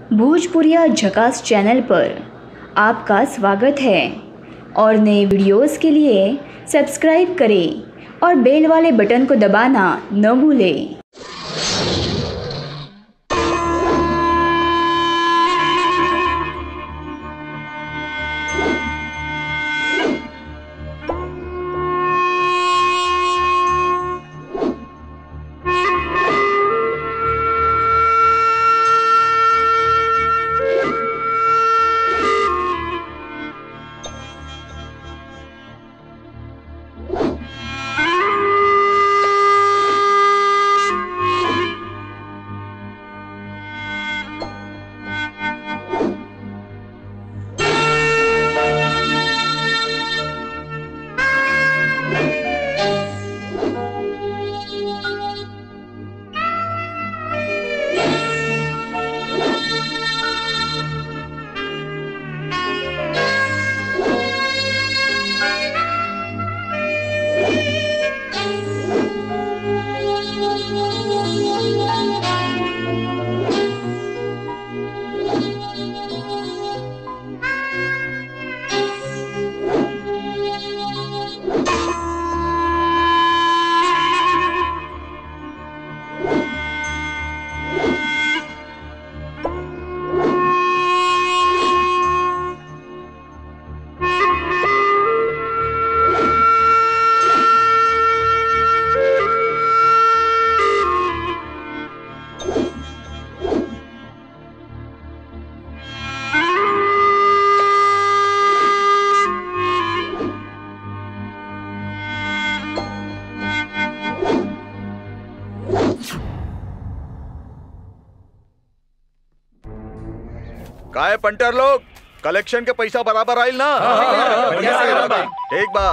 भोजपुरिया झकास चैनल पर आपका स्वागत है और नए वीडियोस के लिए सब्सक्राइब करें और बेल वाले बटन को दबाना न भूलें काय पंटर लोग कलेक्शन के पैसा बराबर आइल ना बढ़िया से आइल बा। ठीक बा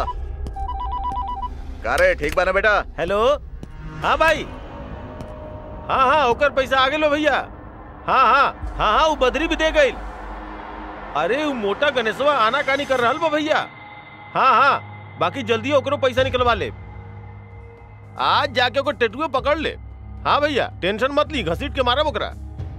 का रे ठीक बा ना बेटा हेलो हाँ भाई हाँ हाँ ओकर पैसा आ गेलो भैया हाँ हाँ हाँ हाँ वो बदरी भी दे गई अरे वो मोटा गणेशवा आना कानी कर रहल बा भैया हाँ हाँ बाकी जल्दी ओकरो पैसा निकलवा ले आज जाके ओकर टेटुए पकड़ ले हाँ भैया टेंशन मत ली घसीट के मारा ओकरा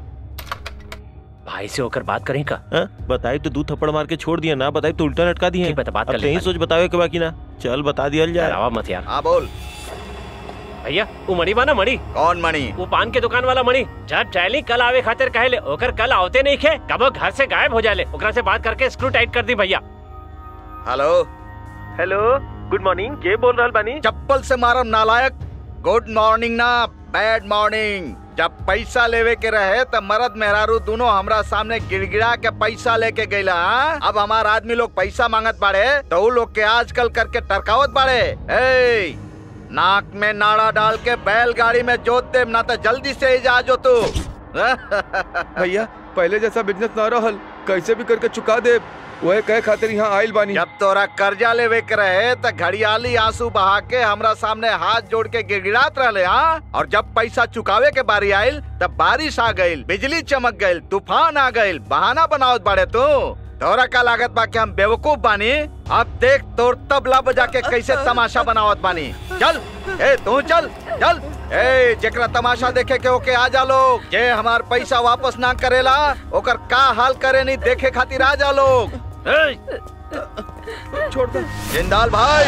भाई से होकर बात करें का हाँ? बताई तो दू थप्पड़ मार के छोड़ दिया ना बताई तो उल्टा लटका दिए ठीक बता, बात अब कर तेही ले सोच बतावे के बाकी ना चल बता दिया जाए डरावा मत यार हाँ बोल भैया वो मणि बा ना मणि कौन मणि वो पान के दुकान वाला मणि जब चाहली कल आवे खातिर कहले ओकर कल आवते नहीं खे कबो घर से गायब हो जाले ओकरा से बात करके स्क्रू टाइट कर दी भैया हेलो हेलो गुड मॉर्निंग के बोल रहल बानी चप्पल से मारम नालायक गुड मॉर्निंग ना बैड मॉर्निंग जब पैसा लेवे के रहे तब मर्द मेहरारू दोनों हमरा सामने गिड़गिड़ा के पैसा लेके गईला हाँ? अब हमार आदमी लोग पैसा मांगत बाड़े तो उ लोग के आजकल करके टरकावत बाड़े ए, नाक में नाड़ा डाल के बैलगाड़ी में जोत दे ना तो जल्दी से ही जा जो तू भैया पहले जैसा बिजनेस ना रहल कैसे भी करके चुका दे वह कहे खातिर यहाँ आइल बानी जब तोरा कर्जा लेवे के रहे त घड़ियाली आंसू बहा के हमरा सामने हाथ जोड़ के गिड़गिड़ात रहले हाँ और जब पैसा चुकावे के बारी आइल तब बारिश आ गइल बिजली चमक गइल तूफान आ गइल बहाना बनावत बाड़े तू तोरा का लागत बा कि हम बेवकूफ बानी अब देख तोर तबला बजा के कैसे तमाशा बनावत बानी चल ए तू चल चल ए जेकरा तमाशा देखे के ओके आ जा लोग जे हमार पैसा वापस ना करेला ओकर का हाल करे नहीं देखे खातिर आ जा लोग ए, छोड़ दे जिंदाल भाई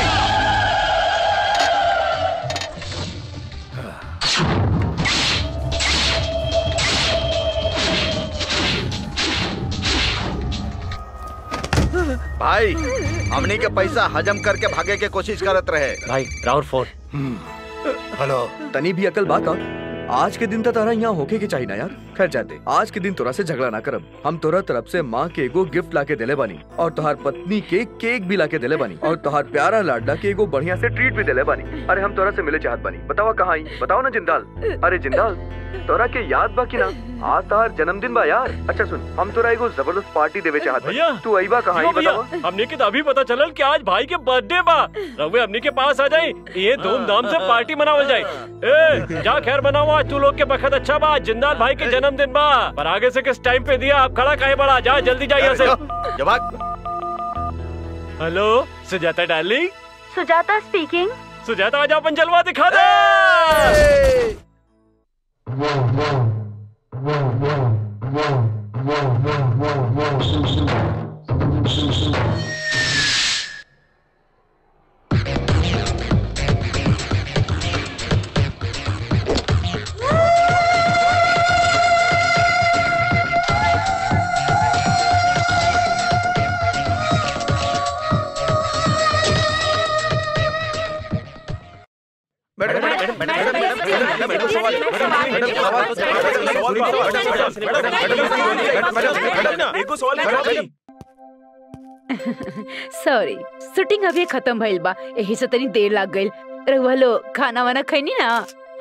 भाई हमनी के पैसा हजम करके भागे के कोशिश करत रहे भाई राउर फोन हेलो तनी भी अकल बाका आज के दिन तो तारा यहाँ होके के चाहिए ना यार खैर जाते आज के दिन तोरा से झगड़ा ना करब हम तोरा तरफ से माँ के एगो गिफ्ट लाके देले बानी और तोहार पत्नी के केक भी लाके देले बानी और तोहार प्यारा लाडला के एगो बढ़िया से ट्रीट भी देले बानी अरे हम तोरा से मिले चाहत बानी बतावा कहाँ आई बताओ ना जिंदाल अरे जिंदाल तोरा के याद बा कि ना आज तोहार जन्मदिन बा यार अच्छा सुन हम तोरा एगो जबरदस्त पार्टी देवे चाहत भैया। बानी तू अइबा कहाँ आई क्यों भैया बतावा हमने के तो अभी पता चलल कि आज भाई के बर्थडे बा रघुवे हमने के पास आ जाई ये धूमधाम से पार्टी मनावल जाई ए जा खैर बनाओ आज तू लोग के बखत अच्छा बा जिंदाल भाई के जन्मदिन बा पर आगे से किस टाइम पे दिया आप खड़ा काहे बड़ा जा जल्दी जा यहाँ से जवाब hello Sujata darling Sujata speaking Sujata आज अपन जलवा दिखा दे सॉरी शूटिंग अभी खत्म भइल बा यही से तनी देर लाग गइल रउआ लोग खाना वाना खैनी ना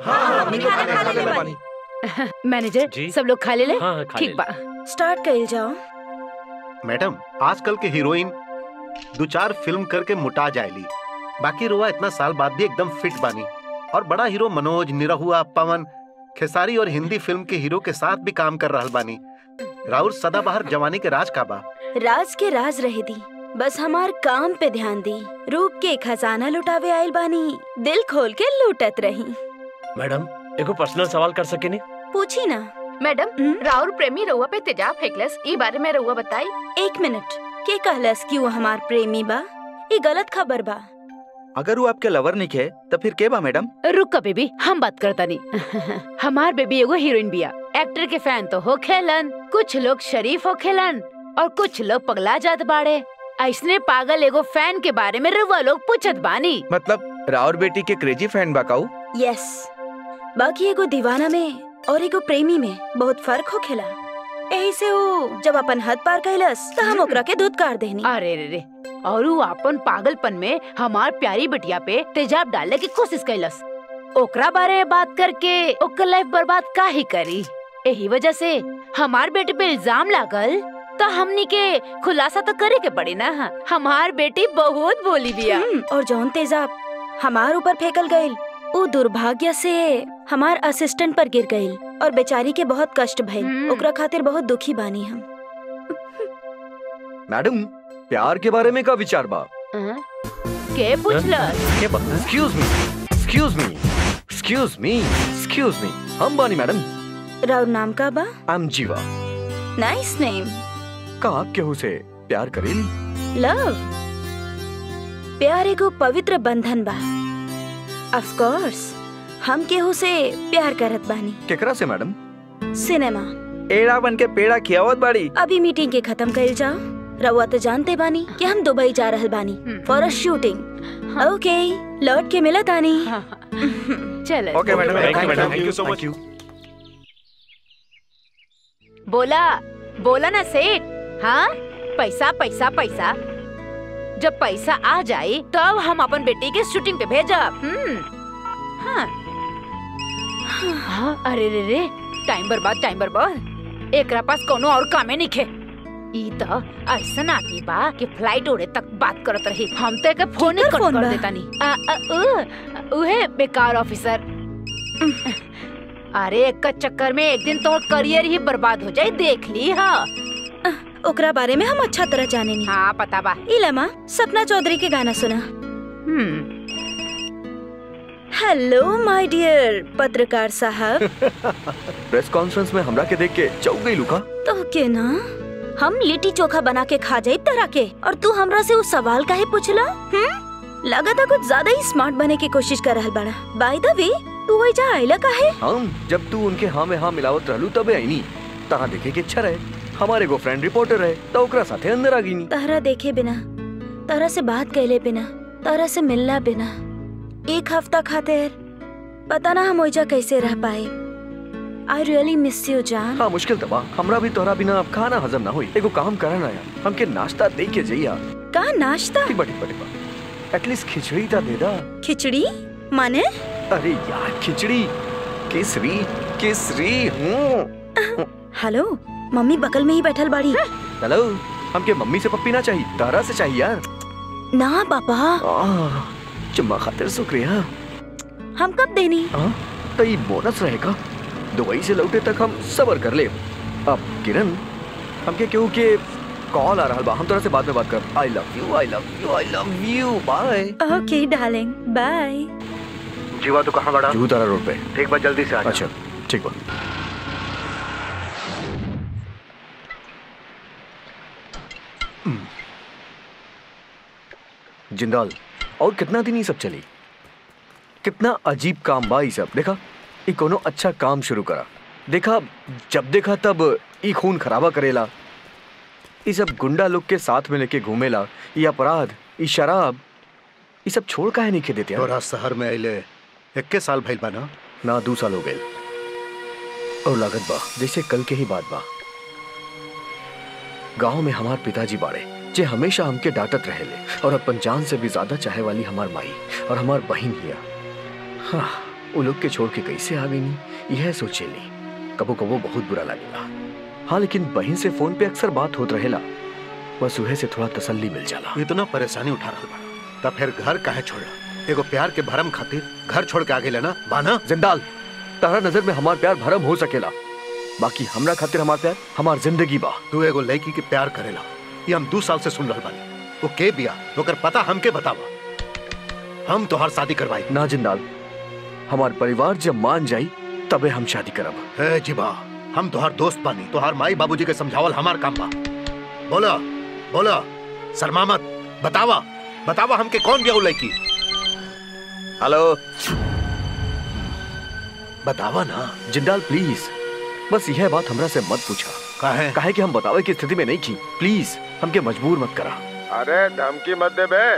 मैनेजर जी। सब लोग खा ले ले हाँ, हाँ, खा ठीक ले। बा स्टार्ट कइल जाओ मैडम आजकल के हीरोइन दो चार फिल्म करके मुटा जाएली बाकी रोआ इतना साल बाद भी एकदम फिट बानी और बड़ा हीरो मनोज निरहुआ पवन खेसारी और हिंदी फिल्म के हीरो के साथ भी काम कर रहा बानी राउर सदाबहार जवानी के राज का बा राज के राज रहे दी बस हमार काम पे ध्यान दी रूप के खजाना लुटावे आइल बानी दिल खोल के लूटत रही मैडम एगो पर्सनल सवाल कर सके नहीं पूछी ना मैडम हम्म? राउर प्रेमी रउआ पे तेजाब फेंकलस ई बारे में रउआ बताई एक मिनट के कहलस कि वो हमार प्रेमी बा ये गलत खबर बा अगर वो आपके लवर नहीं है तो फिर के बा मैडम रुक बेबी हम बात करता नहीं हमार बेबी एगो हीरोइन बिया एक्टर के फैन तो हो खेलन कुछ लोग शरीफ हो खेलन और कुछ लोग पगला जात बाड़े ऐसने पागल एगो फैन के बारे में रउआ लोग पूछत बानी मतलब राउर बेटी के क्रेजी फैन बाकाऊ यस बाकी एगो दीवाना में और एगो प्रेमी में बहुत फर्क हो खेला यही से वो जब अपन हद पार कैलस तो हम ओकरा के धुतकार देनी अरे रे रे और वो अपन पागलपन में हमार प्यारी बिटिया पे तेजाब डालने की कोशिश कैलस ओकरा बारे में बात करके ओकर लाइफ बर्बाद का ही करी यही वजह से हमार बेटे पे इल्जाम लागल तो हमनी के खुलासा तो करे के पड़ी ना हमार बेटी बहुत बोली बिया हम्म, और जौन तेजाब हमार ऊपर फेंकल गईल वो दुर्भाग्य से हमार असिस्टेंट पर गिर गईल और बेचारी के बहुत कष्ट भइल हम्म। ओकरा खातिर बहुत दुखी बानी हम मैडम प्यार के बारे में का विचार बा हाँ? के पूछलस excuse me excuse me excuse me excuse me हम बानी मैडम राउर नाम का बा I am Jeeva nice name का आप केहू से प्यार करेली लव प्यार एगो पवित्र बंधन बा ऑफ कोर्स हम केहू से प्यार करत बानी केकरा से मैडम सिनेमा एड़ा बन के पेड़ा खियावत बाड़ी अभी मीटिंग के खत्म कइल जाओ रउआ तो जानते बानी कि हम दुबई जा रहल बानी हम्म। फॉर अ शूटिंग ओके लौट के मिलत आनी चल okay madam Thank you, thank madam. You so much. बोला बोला ना सेठ हाँ पैसा पैसा पैसा जब पैसा आ जाए तब हम अपन बेटी के शूटिंग पे भेजब हम्म हाँ हाँ अरे रे रे टाइम बर्बाद टाइम बर्बाद एकरा पास कोनो और कामे नहीं खे ई तो ऐसन आदमी बा कि फ्लाइट उड़े तक बात करत रही हम तो एके फोन ही केकर कट फोन कर बा? देता नहीं आ, आ, उ, उहे बेकार ऑफिसर अरे एक चक्कर में एक दिन तो करियर ही बर्बाद हो जाए देख ली हाँ ओकरा बारे में हम अच्छा तरह जाने नहीं हाँ पता बा इलामा सपना चौधरी के गाना सुना हम्म हेलो माय डियर पत्रकार साहब प्रेस कॉन्फ्रेंस में हमरा के देख के चौक गई लुका तो के ना हम लिट्टी चोखा बना के खा जाए तरह के और तू हमरा से वो सवाल काहे पूछला हम्म लगा था कुछ ज्यादा ही स्मार्ट बने की कोशिश कर रहल बड़ा बाय द वे तू वही जा आइला काहे हम जब तू उनके हाँ में हाँ मिलावत रहलू तबे आईनी तहाँ देखे के अच्छा रहे हमारे एगो फ्रेंड रिपोर्टर रहे तो ओकरा साथे अंदर आ गईनी तहरा देखे बिना तहरा से बात कैले बिना तहरा से मिलना बिना एक हफ्ता खातिर पता ना हम ओइजा कैसे रह पाए आई रियली मिस यू जान हाँ मुश्किल तबा हमरा भी तोहरा बिना अब खाना हजम ना हुई एगो काम करना यार हमके नाश्ता दे के जइया का नाश्ता ठीक बा ठीक बा ठीक बा एटलीस्ट खिचड़ी ता दे दा खिचड़ी माने अरे यार खिचड़ी केसरी केसरी हूँ हेलो मम्मी बगल में ही बैठल बाड़ी हेलो हमके मम्मी से पप्पी ना चाहिए तारा से चाहिए यार ना पापा आह, चुम्मा खातिर शुक्रिया हम कब देनी हाँ तो ये बोनस रहेगा दुबई से लौटे तक हम सबर कर ले अब किरण हमके क्यों के कॉल आ रहा बा हम तोरा से बाद में बात कर I love you I love you I love you bye okay darling bye Jeeva तो कहाँ बड़ा जू तारा रोड पे एक बार जल्दी से आ जा। अच्छा ठीक बा जिंदाल और कितना दिन ये सब चली कितना अजीब काम बा ई सब देखा ई कोनो अच्छा काम शुरू करा देखा जब देखा तब ई खून खराबा करेला ई सब गुंडा लोग के साथ में लेके घूमेला ई अपराध ई शराब ई सब छोड़ काहे नहीं खे देते यार? तोरा शहर में अइले इक्के साल भइल बा ना ना दू साल हो गए और लागत बा जैसे कल के ही बात बा गांव में हमार पिताजी बाड़े जे हमेशा हमके डांटत रहेले और अपन जान से भी ज्यादा चाहे वाली हमार माई और हमार बहिन हिया हाँ वो लोग के छोड़ के कैसे आ गई यह सोचेली कबो कबो बहुत बुरा लगेला हाँ लेकिन बहन से फोन पे अक्सर बात होत रहेला बस उहे से थोड़ा तसल्ली मिल जाला इतना परेशानी उठा रहा बा तब फिर घर काहे छोड़ा एगो प्यार के भरम खातिर घर छोड़ के आगे लेना बाना जिंदाल तारा नजर में हमार प्यार भरम हो सकेला बाकी हमरा खातिर हमार प्यार हमार जिंदगी बा तू एगो लड़की के प्यार करेला ये हम दो साल से सुन रहल बानी वो के बिया ओकर पता हमके बतावा हम तोहार शादी करवाई ना जिंदाल हमार परिवार जब मान जाई तबे हम शादी करब है जीबा हम तोहार दोस्त बानी तोहार माई बाबूजी के समझावल हमार काम बा बोला बोला शर्मा मत बतावा बतावा हमके कौन बिया वो लड़की हेलो बतावा ना जिंदाल प्लीज बस यह बात हमरा से मत पूछा काहे काहे कि हम बतावे की स्थिति में नहीं की प्लीज हमके मजबूर मत करा अरे धमकी मत दे बे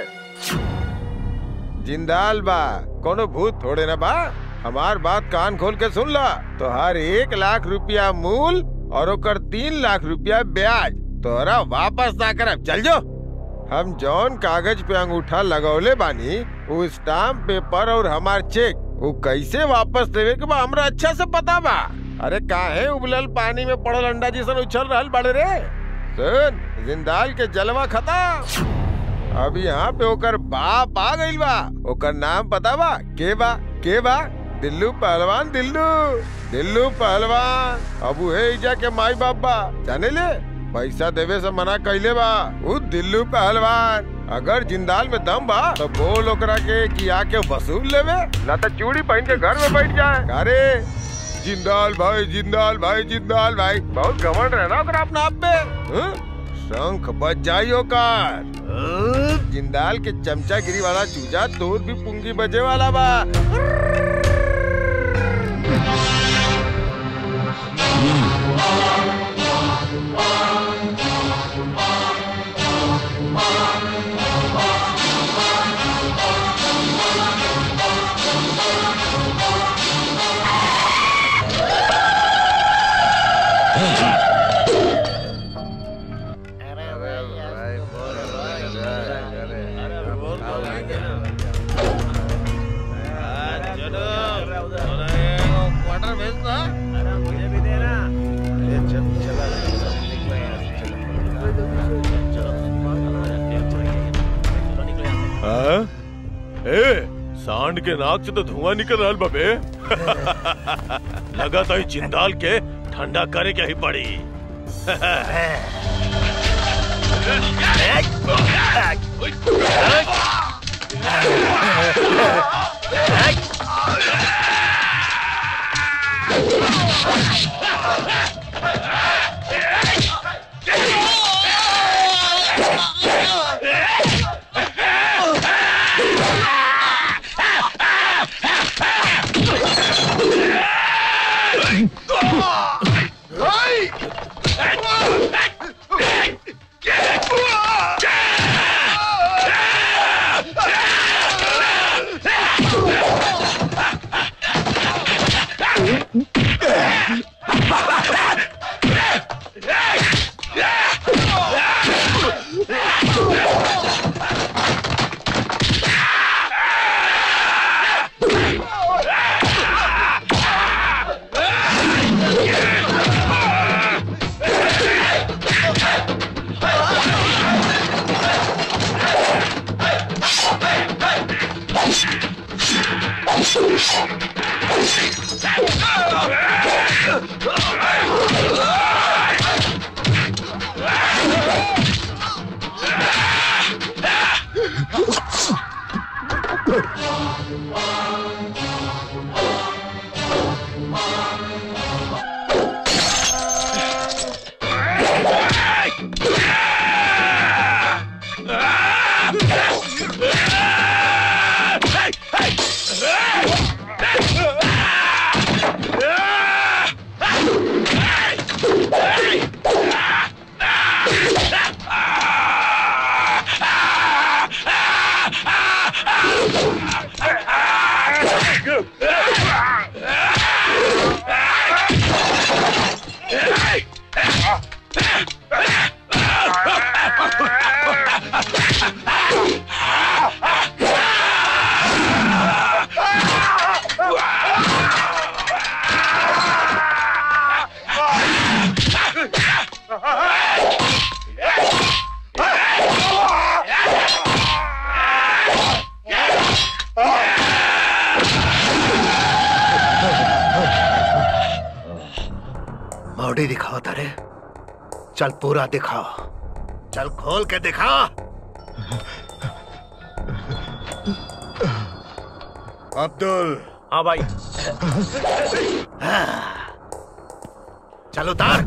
जिंदाल बा कोनो भूत थोड़े ना बा हमार बात कान खोल के सुन ला तो हर एक लाख रुपया मूल और ओकर तीन लाख रुपया ब्याज तोरा वापस ना करब चल जो हम जौन कागज पे अंगूठा लगौले बानी वो स्टाम्प पेपर और हमार चेक वो कैसे वापस देवे के बा हमरा अच्छा से पता बा अरे काहे उबलल पानी में पड़ल अंडा जैसन उछल रहल बड़े रे सुन जिंदाल के जलवा खत्म अब यहाँ पे ओकर बाप आ गइल बा ओकर नाम पता बा के बा के बा दिल्लू पहलवान दिल्लू दिल्लू पहलवान अब उहे इजा के माई बाप बा जाने ले पैसा देवे से मना कैले बा उ दिल्लू पहलवान अगर जिंदाल में दम बा तो बोल ओकरा के कि आके वसूल लेवे ना तो चूड़ी पहन के घर में बैठ जाए अरे जिंदाल भाई जिंदाल भाई जिंदाल भाई बहुत घमंड रहे ना ओकरा अपना आप पे हं? शंख बज जाइयो कार जिंदाल के चमचागिरी वाला चूजा तोर भी पुंगी बजे वाला बा हाँ? ए, सांड के नाक से तो धुआं निकल रहा बबे लगा तो जिंदाल के ठंडा करे क्या ही पड़ी बॉडी दिखाओ तारे चल पूरा दिखाओ चल खोल के दिखा अब्दुल हाँ भाई चल उतार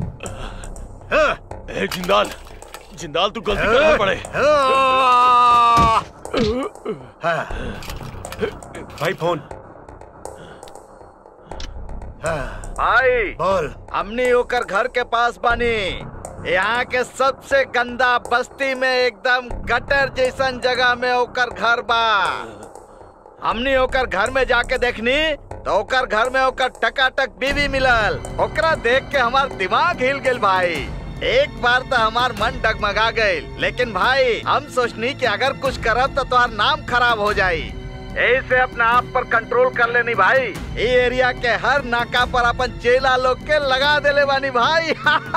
ए जिंदाल जिंदाल तू गलती कर रहा पड़े भाई फोन भाई बोल हमनी होकर घर के पास बानी यहाँ के सबसे गंदा बस्ती में एकदम गटर जैसन जगह में ओकर घर बा हमनी ओकर घर में जाके देखनी तो ओकर घर में ओकर टकाटक बीवी मिलल ओकरा देख के हमार दिमाग हिल गेल भाई एक बार तो हमार मन डगमगा गईल लेकिन भाई हम सोचनी कि अगर कुछ करब तो तुम्हार नाम खराब हो जाई यही से अपने आप पर कंट्रोल कर लेनी भाई ये एरिया के हर नाका पर अपन चेला लोग के लगा देले बानी भाई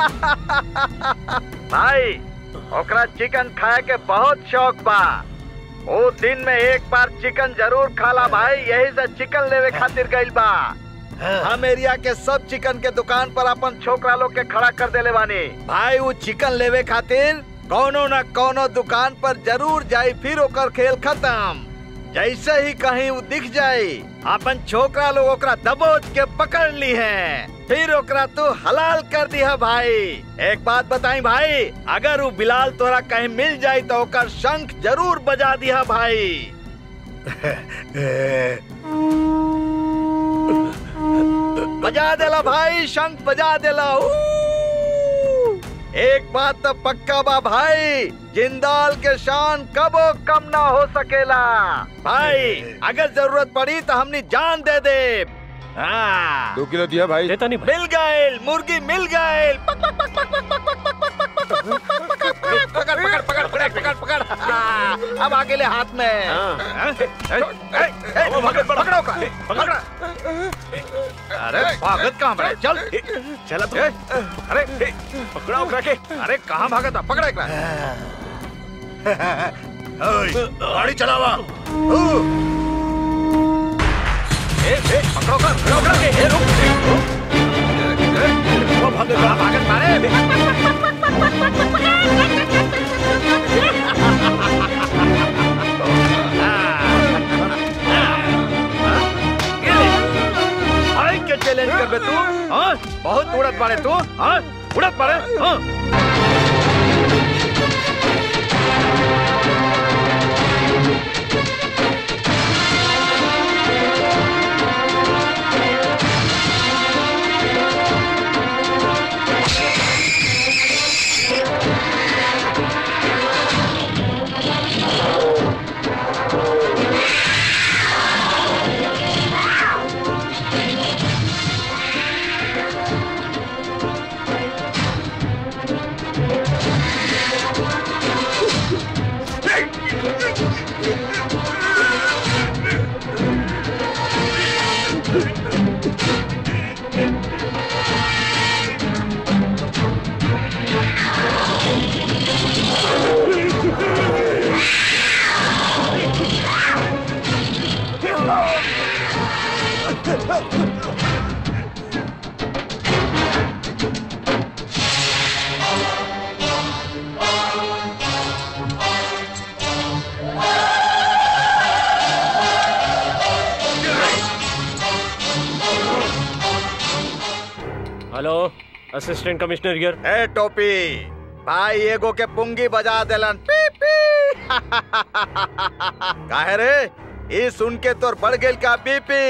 भाई ओकरा चिकन खाए के बहुत शौक बा वो दिन में एक बार चिकन जरूर खाला भाई यही से चिकन लेवे खातिर गइल बा हम एरिया के सब चिकन के दुकान पर अपन छोकरा लोग के खड़ा कर देले बानी भाई वो चिकन लेवे खातिर कौनो न कौनो दुकान पर जरूर जाई फिर ओकर खेल खत्म जैसे ही कहीं वो दिख जाए अपन छोकरा लोग ओकरा दबोच के पकड़ ली है फिर ओकरा तू हलाल कर दिया भाई एक बात बताई भाई अगर वो बिलाल तोरा कहीं मिल जाए तो ओकर शंख जरूर बजा दिया भाई बजा देला भाई शंख बजा देला ऊ! एक बात तो पक्का बा भाई जिंदाल के शान कबो कम ना हो सकेला भाई अगर जरूरत पड़ी तो हमने जान दे दे हाँ। दो किलो दिया भाई देता नहीं भाई मिल गए मुर्गी मिल गए पकड़ पकड़ पकड़ पकड़ पकड़ पकड़ पकड़ हाँ, अब आगे ले हाथ में हाँ? ए, ए, ए, पकड़, पकड़ो का पकड़ अरे भागत कहाँ पड़े चल चल तू अरे ए, पकड़ा उकड़ा के अरे कहाँ भागत था पकड़ा एकरा गाड़ी चलावा ए, ए, पकड़ो का पकड़ो उकड़ा के ए, रुक ए, रुक। ए, ए, वो भागत कहाँ भागत मारे हाय के चैलेंज कर बे तू हाँ बहुत उड़त बाड़े तू हाँ उड़त बाड़े हाँ हेलो असिस्टेंट कमिश्नर हियर ए टोपी भाई एगो के पुंगी बजा देलन पी पी काहे रे ई सुन के तोर बढ़ गेल का बीपी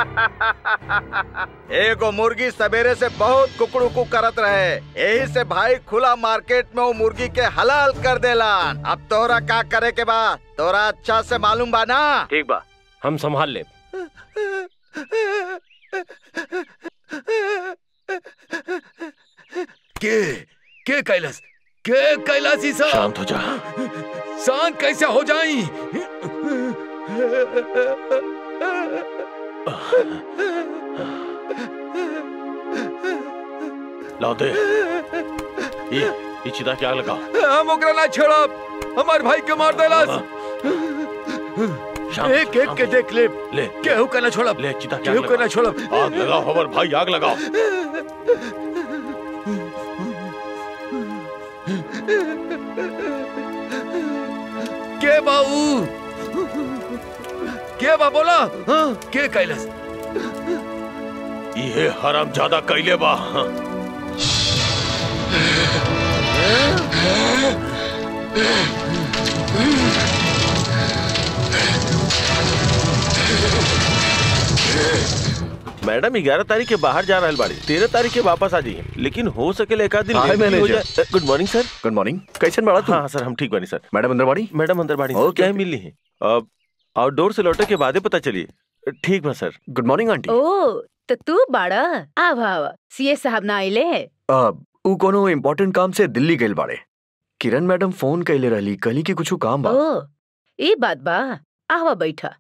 एगो मुर्गी सवेरे से बहुत कुकड़ुकू करत रहे यही से भाई खुला मार्केट में वो मुर्गी के हलाल कर देलन अब तोहरा का करे के बा तोरा अच्छा से मालूम बा ना ठीक बा हम संभाल ले के के कैलाश के कैलाश ई सब शांत हो जा शांत कैसे हो जाई लाओ दे ये ये चिता क्या लगा हम ओकरा ना छोड़ब हमार भाई के मार देलस शांत, एक एक शांत। के देख ले ले केहू के ना छोड़ब ले चिता क्या केहू के लगा ना छोड़ब आग लगाओ हमार भाई आग लगाओ के बाऊ के बा बोला हाँ, के कैलस ये हराम ज्यादा कैले बा हाँ। मैडम ग्यारह तारीख के बाहर जा रहा बाड़ी तेरह तारीख के वापस आ जाइए लेकिन हो सके एक आध दिन हाय, लेट भी हो मैनेजर। जाए good morning sir good morning कैसे बड़ा तू हाँ सर हम ठीक बनी सर मैडम अंदर बाड़ी मैडम अंदर बाड़ी ओके, क्या ओके। मिल रही है अब आउटडोर से लौटे के बाद ही पता चलिए ठीक बा सर गुड मॉर्निंग आंटी ओ तो तू बाड़ा आव आव सीए साहब ना आइले आ, ऊ कोनो इम्पोर्टेंट काम से दिल्ली गइल बाड़े किरण मैडम फोन कैले रहली कहली कि कुछ काम बा ओ ई बात बा आवा बैठा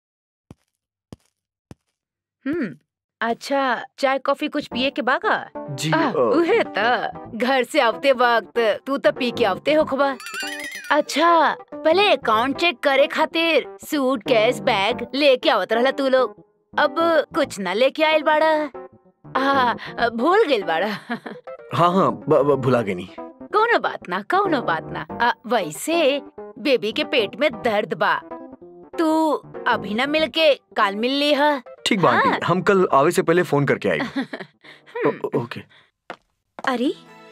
हम्म अच्छा चाय कॉफी कुछ पिए के बागा जी आ, आ, उहे त घर से आवते वक्त तू तो पी के आवते हो खबा अच्छा पहले अकाउंट चेक करे खातिर सूट कैश बैग लेके आवत रहला तू लोग अब कुछ ना लेके आयल बाड़ा आ, भूल गेल बाड़ा हाँ हाँ ब- ब- भुला गई नहीं कौनो बात ना कौनो बात ना आ, वैसे बेबी के पेट में दर्द बा तू अभी ना मिल के काल मिल ली है ठीक बा हाँ। आंटी हम कल आवे से पहले फोन करके आई ओ- ओ- ओके अरे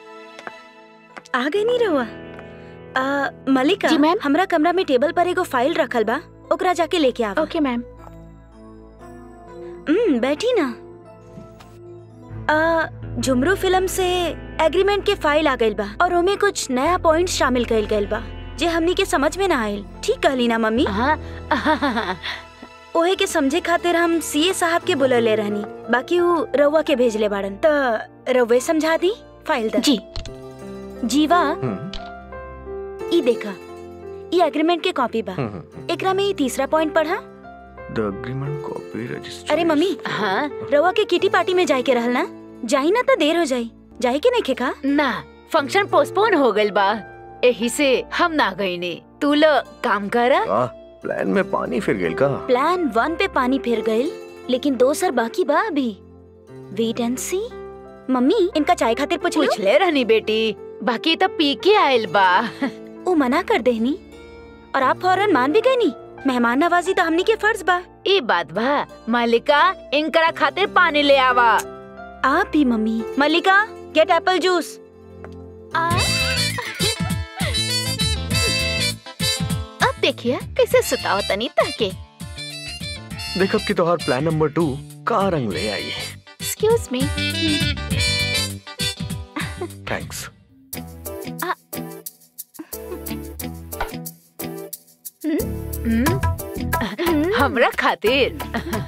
आ गई नहीं रहुआ आ, मलिका जी, मैम। हमरा कमरा में टेबल पर एगो फाइल रखल बा ओकरा जाके लेके आवा ओके मैम हम्म बैठी ना आ, झुमरू फिल्म से एग्रीमेंट के फाइल आ गइल बा और ओमे कुछ नया पॉइंट शामिल कइल गइल बा जे हमनी के समझ में ना आइल ठीक कहली ना मम्मी हाँ ओहे के समझे खातिर हम सीए साहब के बुलले रहनी बाकी वो रउआ के भेजले बाड़न त रउवे समझा दी फाइल द जी जीवा हम्म, ई देखा ई एग्रीमेंट के कॉपी बा हम्म, हम्म। एकरा में ई तीसरा पॉइंट पढ़ा The agreement copy registry. अरे मम्मी हाँ रउआ के किटी पार्टी में जाए के रहल ना जाई ना त देर हो जाई जाए के नहीं खेका ना फंक्शन पोस्टपोन हो गइल बा यही से हम ना गई ने तू लोग काम करा आह, प्लान में पानी फिर गेल का प्लान वन पे पानी फिर गइल लेकिन दो सर बाकी बा अभी वेट एंड सी मम्मी इनका चाय खातिर पूछ लो पूछले रहनी बेटी बाकी तो पी के आयल बा वो मना कर देनी और आप फौरन मान भी गई नी मेहमान नवाजी तो हमनी के फर्ज बा ई बात बा मालिका इनकरा खातिर पानी ले आवा आप भी mummy Mallika get apple juice अब देखिए कैसे सुताओ तनी ताके देखब कि तोहार प्लान नंबर टू का रंग ले आई एक्सक्यूज मी थैंक्स हमरा खातिर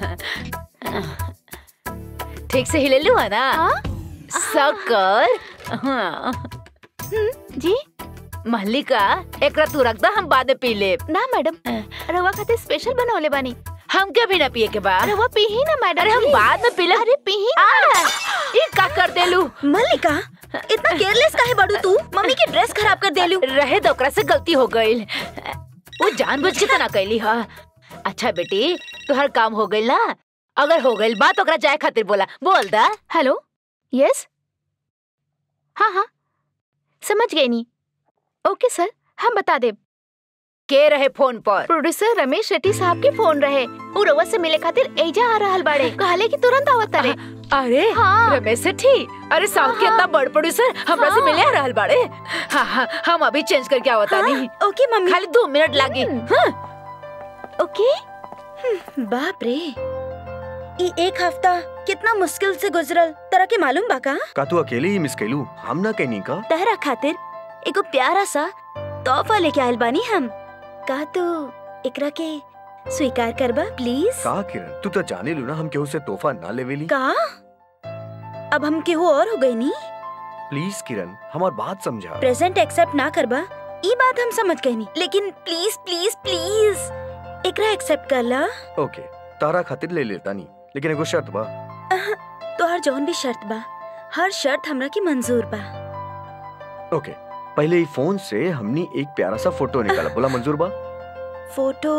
ठीक से हिले लू है ना सकर हाँ। जी मल्लिका एकरा तू रख दा हम बाद में पी ले ना मैडम रवा खातिर स्पेशल बनवले बानी हम के भी ना पिए के बाद रवा पी ही ना मैडम अरे हम please। बाद में पी ले अरे पी ही आ, ये का कर देलू मल्लिका इतना केयरलेस काहे बाड़ू तू मम्मी की ड्रेस खराब कर देलू रहे तो ओकरा से गलती हो गई वो जानबूझ के तो ना कैली हा अच्छा बेटी तुहर काम हो गई ना अगर हो गई बात ओकरा जाए खातिर बोला बोल दा हेलो यस हाँ हाँ समझ गई नी ओके सर हम बता दे के रहे फोन पर प्रोड्यूसर रमेश रेड्डी साहब के फोन रहे उ रउआ से मिले खातिर एजा आ रहल बाड़े कहले कि तुरंत आवत तारे अरे हाँ। रमेश सेठी अरे साउथ के हाँ। इतना बड़ प्रोड्यूसर हमरा से हाँ। मिले आ रहल बाड़े हाँ हाँ हम अभी चेंज करके आवता हाँ, नहीं ओके मम्मी खाली दो मिनट लागी हाँ ओके बाप रे ई एक हफ्ता कितना मुश्किल से गुजरल तरह के मालूम बा का का तू अकेले ही मिस कैलू हम ना कहनी का तहरा खातिर एगो प्यारा सा तोहफा लेके आयल बानी हम का तू एकरा के स्वीकार करबा प्लीज का किरण तू तो जाने लू ना हम केहू से तोहफा ना लेवेली का अब हम केहू और हो गई नी प्लीज किरण हमार बात समझा प्रेजेंट एक्सेप्ट ना करबा ई बात हम समझ गए नी लेकिन प्लीज प्लीज प्लीज एकरा एक्सेप्ट कर ला ओके तारा खातिर ले लेता नहीं लेकिन एगो शर्त बा तोहर जौन भी शर्त बा हर शर्त हमरा की मंजूर बा ओके पहले ही फोन से हमनी एक प्यारा सा फोटो निकाला बोला मंजूर बा फोटो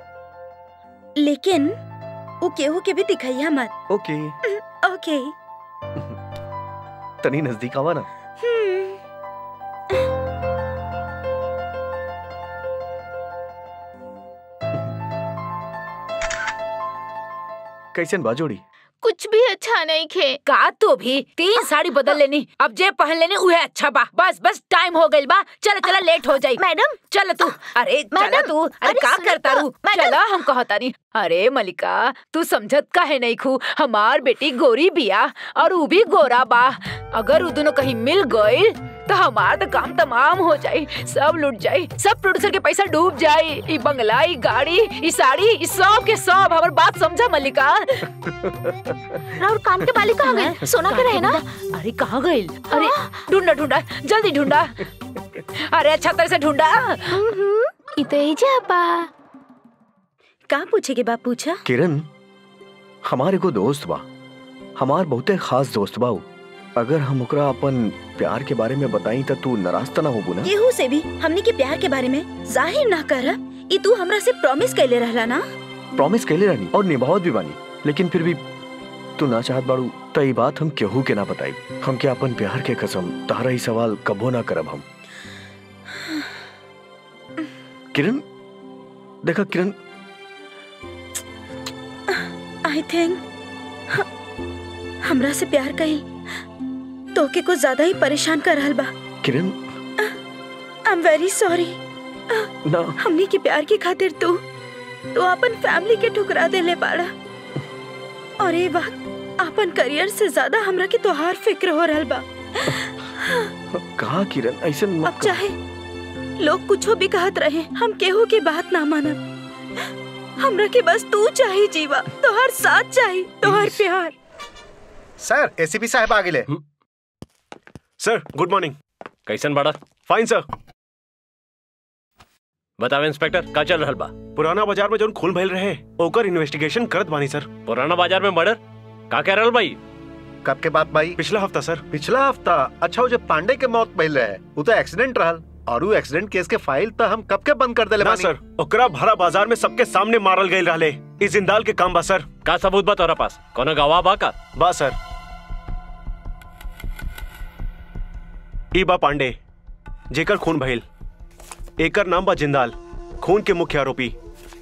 लेकिन वो केहू के भी दिखाइया मत ओके ओके तनी नजदीक आवा ना कैसन बा जोड़ी कुछ भी अच्छा नहीं खे का तो भी तीन साड़ी बदल लेनी अब जे पहन लेनी उहे अच्छा बा बस बस टाइम हो गइल बा चल चला लेट हो जाई मैडम चल तू अरे चला मैडम, तू अरे अरे का सुनो करता तो, रू मैडम। चला हम कहता नहीं अरे मलिका तू समझत काहे नहीं खू हमार बेटी गोरी बिया और ऊ भी गोरा बा अगर ऊ दोनों कहीं मिल गइल तो हमार तो काम तमाम हो जाई सब लूट जाई सब प्रोड्यूसर के पैसा डूब जाई ई बंगला ई गाड़ी ई साड़ी ई सब के सब हमर बात समझा मलिका और कान के बाली कहाँ गए सोना के रहे ना अरे कहाँ गइल अरे ढूंढा ढूंढा जल्दी ढूंढा अरे अच्छा तरह से ढूंढा इते जापा का पूछेगे बा पूछा किरण हमारे को दोस्त बा हमार बहुते खास दोस्त बा उ। अगर हम ओकरा अपन प्यार के बारे में बताई त तू नाराज त ना होबू ना केहू से भी हमने के प्यार के बारे में जाहिर ना कर ई तू हमरा से प्रॉमिस कैले रहला ना प्रॉमिस कैले रहनी और निभावत भी बानी लेकिन फिर भी तू ना चाहत बाड़ू त ई बात हम केहू के ना बताई हम के अपन प्यार के कसम तारा ही सवाल कबो ना करब हम किरण देखा किरण आई थिंक हमरा से प्यार कही तो के कुछ ज्यादा ही परेशान कर रहल बा Kiran I am very sorry ना हमनी के प्यार की खातिर तू तू अपन फैमिली के ठुकरा देले बाड़ा और ये वक्त अपन करियर से ज्यादा हमरा के तोहार फिक्र हो रहल बा कहा किरण ऐसे मत अब चाहे लोग कुछो भी कहत रहे हम केहू की बात ना मानब हमरा के बस तू चाहिए जीवा तोहार साथ चाहिए तोहार प्यार सर एसीपी साहब आ गेले सर गुड मॉर्निंग कैसन बड़ा फाइन सर बतावे इंस्पेक्टर का चल रहल बा पुराना बाजार में जोन खून भइल रहे ओकर इन्वेस्टिगेशन करत बानी सर पुराना बाजार में मर्डर का कह रहल भाई कब के बात भाई पिछला हफ्ता सर पिछला हफ्ता अच्छा वो जो पांडे के मौत भइल रहे वो तो एक्सीडेंट रहल और वो एक्सीडेंट केस के फाइल तो हम कब के बंद कर देले ना बानी सर ओकरा भरा बाजार में सबके सामने मारल गइल रहले ई जिंदाल के काम बा सर का सबूत बा तोरा पास कोनो गवाह बा का बा सर ई बा पांडे जेकर खून भइल एकर नाम बा जिंदाल खून के मुख्य आरोपी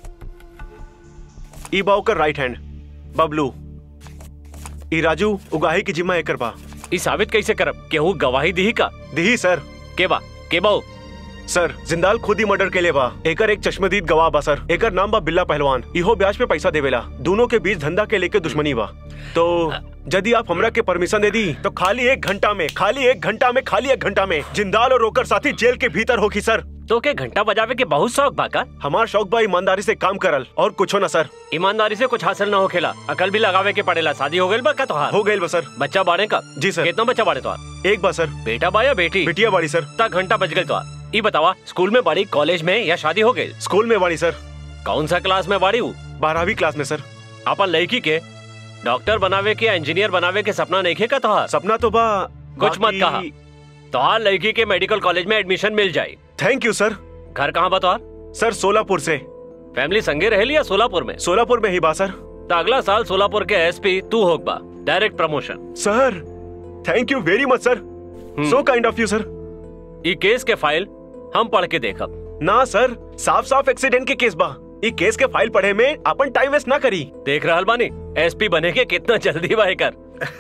ई बा ओकर राइट हैंड बबलू ई राजू उगाही की जिम्मा एकर बा ई साबित कैसे करब केहू गवाही दी का दिही सर के बा के बाऊ सर जिंदाल खुद ही मर्डर के लिए बा एकर एक चश्मदीद गवाह बा सर एकर नाम बा बिल्ला पहलवान इहो ब्याज पे पैसा देवेला दोनों के बीच धंधा के लेके दुश्मनी बा तो यदि आप हमरा के परमिशन दे दी तो खाली एक घंटा में खाली एक घंटा में खाली एक घंटा में जिंदाल और ओकर साथी जेल के भीतर होगी सर तो के घंटा बजावे के बहुत शौक बा का हमार शौक बा ईमानदारी से काम करल और कुछो ना सर ईमानदारी से कुछ हासिल ना होखेला अकल भी लगावे के पड़ेला शादी हो गइल बा का तोहार हो गइल बा सर बच्चा बाड़े का जी सर कितना बच्चा बाड़े तोहार एक बा सर बेटा बा या बेटी बिटिया बाड़ी सर ता घंटा बज गइल तोहार ई बतावा स्कूल में बाड़ी कॉलेज में या शादी हो गई स्कूल में बाड़ी सर कौन सा क्लास में बाड़ी हूँ बारहवीं क्लास में सर अपन लड़की के डॉक्टर बनावे के या इंजीनियर बनावे के सपना नहीं का तोहार सपना तो बा कुछ मत कहा तोहार लड़की के मेडिकल कॉलेज में एडमिशन मिल जाए थैंक यू सर घर कहाँ बा तोहार सर सोलापुर से फैमिली संगे रहेली या सोलापुर में सोलापुर में ही बा सर तो अगला साल सोलापुर के एसपी तू होग बा direct promotion sir thank you very much sir so kind of you sir ई केस के फाइल हम पढ़ के देखब ना सर साफ साफ एक्सीडेंट के केस बा ई केस के फाइल पढ़े में अपन टाइम वेस्ट ना करी देख रहल बानी एसपी बने के कितना जल्दी बा एकर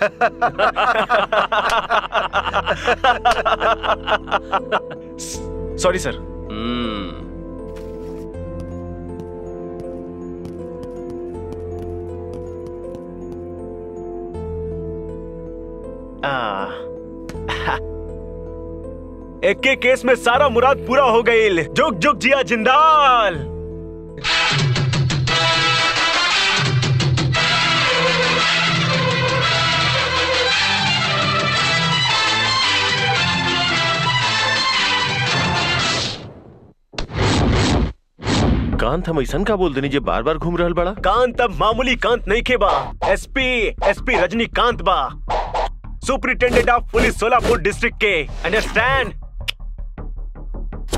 सॉरी सर हम्म एक के केस में सारा मुराद पूरा हो गई जुग जुग जिया जिंदाल कांत हम ऐसा का बोल देनी जे बार बार घूम रहल बड़ा कांत अब मामूली कांत नहीं के बा एसपी एसपी रजनीकांत बा superintendent of police Solapur district के अंडरस्टैंड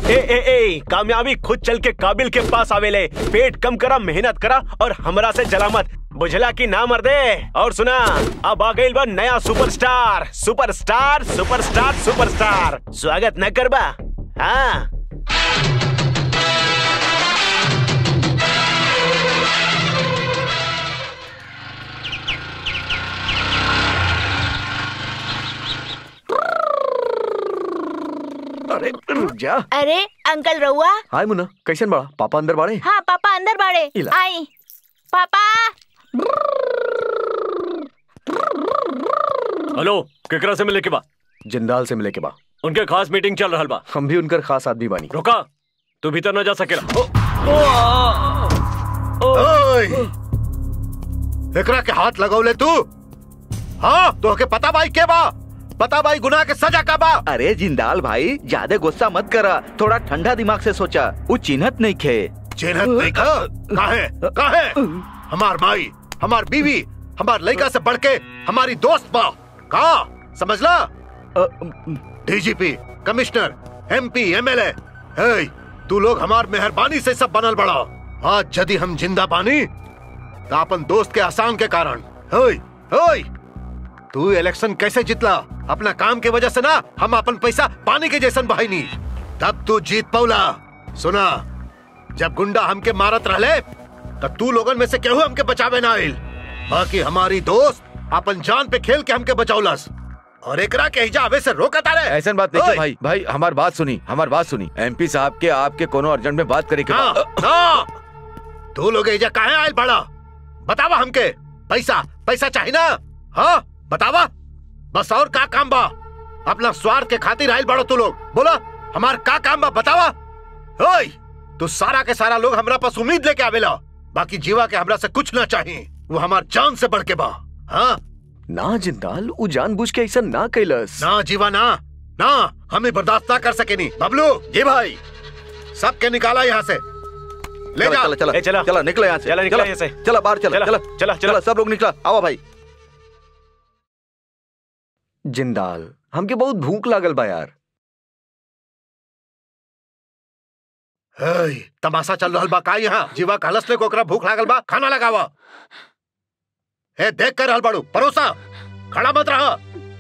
ए ए ए कामयाबी खुद चल के काबिल के पास आवेले पेट कम करा मेहनत करा और हमरा से जला मत बुझला की ना मर दे और सुना अब आ गई बा नया सुपरस्टार सुपरस्टार सुपरस्टार सुपरस्टार स्वागत न करबा हाँ अरे रुक जा अरे अंकल रहुआ हाय मुन्ना कैसन बड़ा पापा अंदर बाड़े हाँ पापा अंदर बाड़े इला। आई पापा हेलो केकरा से मिले के बा जिंदाल से मिले के बा उनके खास मीटिंग चल रहल बा हम भी उनकर खास आदमी बानी रुका तू भीतर न जा सकेला ओए! एकरा के हाथ लगौले तू हाँ तो के पता भाई के बा पता भाई गुनाह के सजा का बा अरे जिंदाल भाई ज्यादा गुस्सा मत करा थोड़ा ठंडा दिमाग से सोचा वो चिन्हत नहीं खे चिन्हत नहीं का काहे काहे हमार माई हमार बीवी हमार लड़का से बढ़ के हमारी दोस्त बा का समझला डीजीपी कमिश्नर एमपी एमएलए हे तू लोग हमार मेहरबानी से सब बनल बड़ा आज यदि हम जिंदा बानी तो अपन दोस्त के आसान के कारण हे हे तू इलेक्शन कैसे जितला अपना काम के वजह से ना हम अपन पैसा पानी के जैसन बहाईनी तब तू जीत पौला सुना जब गुंडा हमके मारत रहले तब तू लोगन में से केहू हमके बचावे ना आइल बाकी हमारी दोस्त अपन जान पे खेल के हमके बचौलस और एकरा के हिजाबे से रोकत आ रहे ऐसा बात नहीं है भाई भाई हमार बात सुनी हमार बात सुनी एमपी साहब के आपके कोनो अर्जेंट में बात करे के ना, बा। ना तू लोग एजा काहे आइल बड़ा बतावा हमके पैसा पैसा चाहिए ना हाँ बतावा बस और का काम बा अपना स्वार्थ के खातिर आइल बड़ो तू लोग बोला हमार का काम बा बतावा ओए तू सारा के सारा लोग हमरा पास उम्मीद लेके आवेला बाकी जीवा के हमरा से कुछ ना चाहिए वो हमार जान से बढ़ के बा हाँ ना जिंदाल उ जानबूझ के ऐसा ना कैलस ना जीवा ना ना हमें बर्दाश्त ना कर सके नहीं बबलू जी भाई सबके निकाला यहाँ से ले चला, जा चला चला ए, चला। चला निकले यहाँ से चला, निकला चला, यहाँ से। चला बाहर चला चला, चला चला, चला। सब लोग निकला आओ भाई जिंदाल हमके बहुत भूख लागल बा यार हेय, तमाशा चल रहल बा का यहाँ जीवा कहलस ले कोकरा भूख लागल बा खाना लगावा ए देख कर रहल बाड़ू परोसा खड़ा मत रहा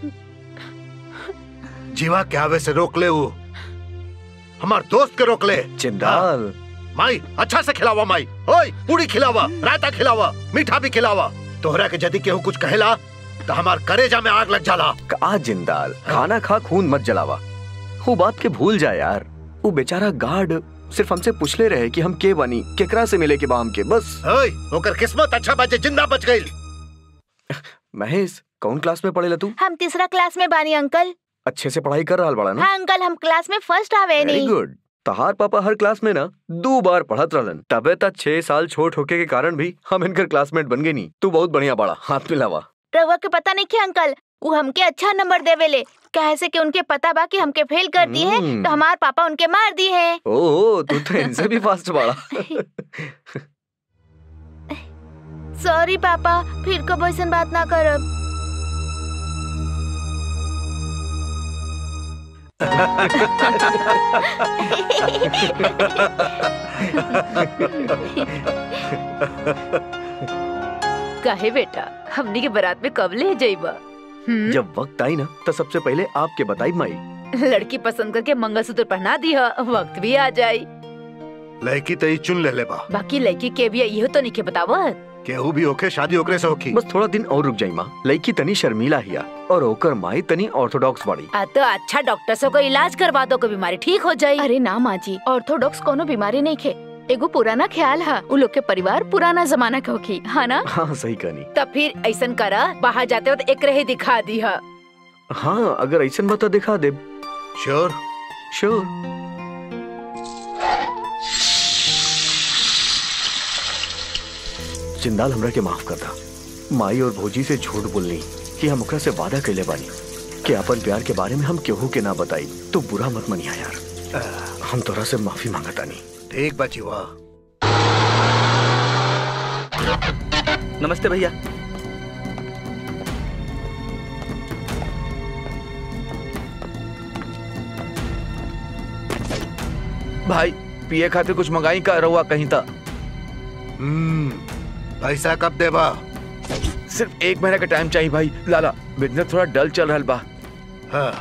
जीवा के आवे से रोक ले वो हमार दोस्त के रोक ले जिंदाल माई अच्छा से खिलावा माई ओए पूरी खिलावा रायता खिलावा मीठा भी खिलावा तोहरा के यदि केहू कुछ कहेला तो हमार करेजा में आग लग जाला का जिंदाल खाना खा खून मत जलावा वो बात के भूल जा यार वो बेचारा गार्ड सिर्फ हमसे पूछले रहे कि हम के बनी केकरा से मिले के बा हमके बस ओए ओकर किस्मत अच्छा बचे जिंदा बच गई महेश कौन क्लास में पढ़ेला तू हम तीसरा क्लास में बानी अंकल अच्छे से पढ़ाई कर रहा बड़ा ना हाँ अंकल हम क्लास में फर्स्ट आवे वेरी नहीं गुड तहार पापा हर क्लास में ना दो बार पढ़त रहलन तबे तक छह साल छोट होके के कारण भी हम इनकर क्लासमेट बन गए नहीं तू बहुत बढ़िया बड़ा हाथ मिलावा रहुआ के पता नहीं क्या अंकल वो हमके अच्छा नंबर देवेले कहे से कि उनके पता बा कि हमके फेल कर दी है हम्म। तो हमार पापा उनके मार दी है ओह तू तो इनसे भी फास्ट बड़ा सॉरी पापा फिर कब ऐसा बात ना करब काहे बेटा हमनी के बारात में कब ले जाइबा हम्म? जब वक्त आई ना तो सबसे पहले आपके बताई माई लड़की पसंद करके मंगलसूत्र पहना दी है वक्त भी आ जाई लड़की तई चुन ले ले बा बाकी लड़की के भी यही तो नहीं के बतावत केहू भी होके शादी ओकरे से होखी बस थोड़ा दिन और रुक जाई माँ लड़की तनी शर्मीला हिया और ओकर माई तनी ऑर्थोडॉक्स बाड़ी आ तो अच्छा डॉक्टर से कोई इलाज करवा दो कोई बीमारी ठीक हो जाई अरे ना माँ जी ऑर्थोडॉक्स कोनो बीमारी नहीं खे एगो पुराना ख्याल है उ लोग के परिवार पुराना जमाना के होखी है ना हाँ सही कहनी तब फिर ऐसन करा बाहर जाते वक्त एक रहे दिखा दी है हाँ अगर ऐसा बता दिखा दे श्योर श्योर जिंदाल हमरा के माफ कर दा माई और भोजी से झूठ बोलनी कि हम ओकरा से वादा कैले बानी कि अपन प्यार के बारे में हम केहू के ना बताई तो बुरा मत मनिया यार हम तोरा से माफी मांगता नहीं ठीक बा जीवा नमस्ते भैया भाई पिए खातिर कुछ मंगाई का रहुआ कहीं था हम्म पैसा कब देबा सिर्फ एक महीने का टाइम चाहिए भाई लाला बिजनेस थोड़ा डल चल रहा बा हाँ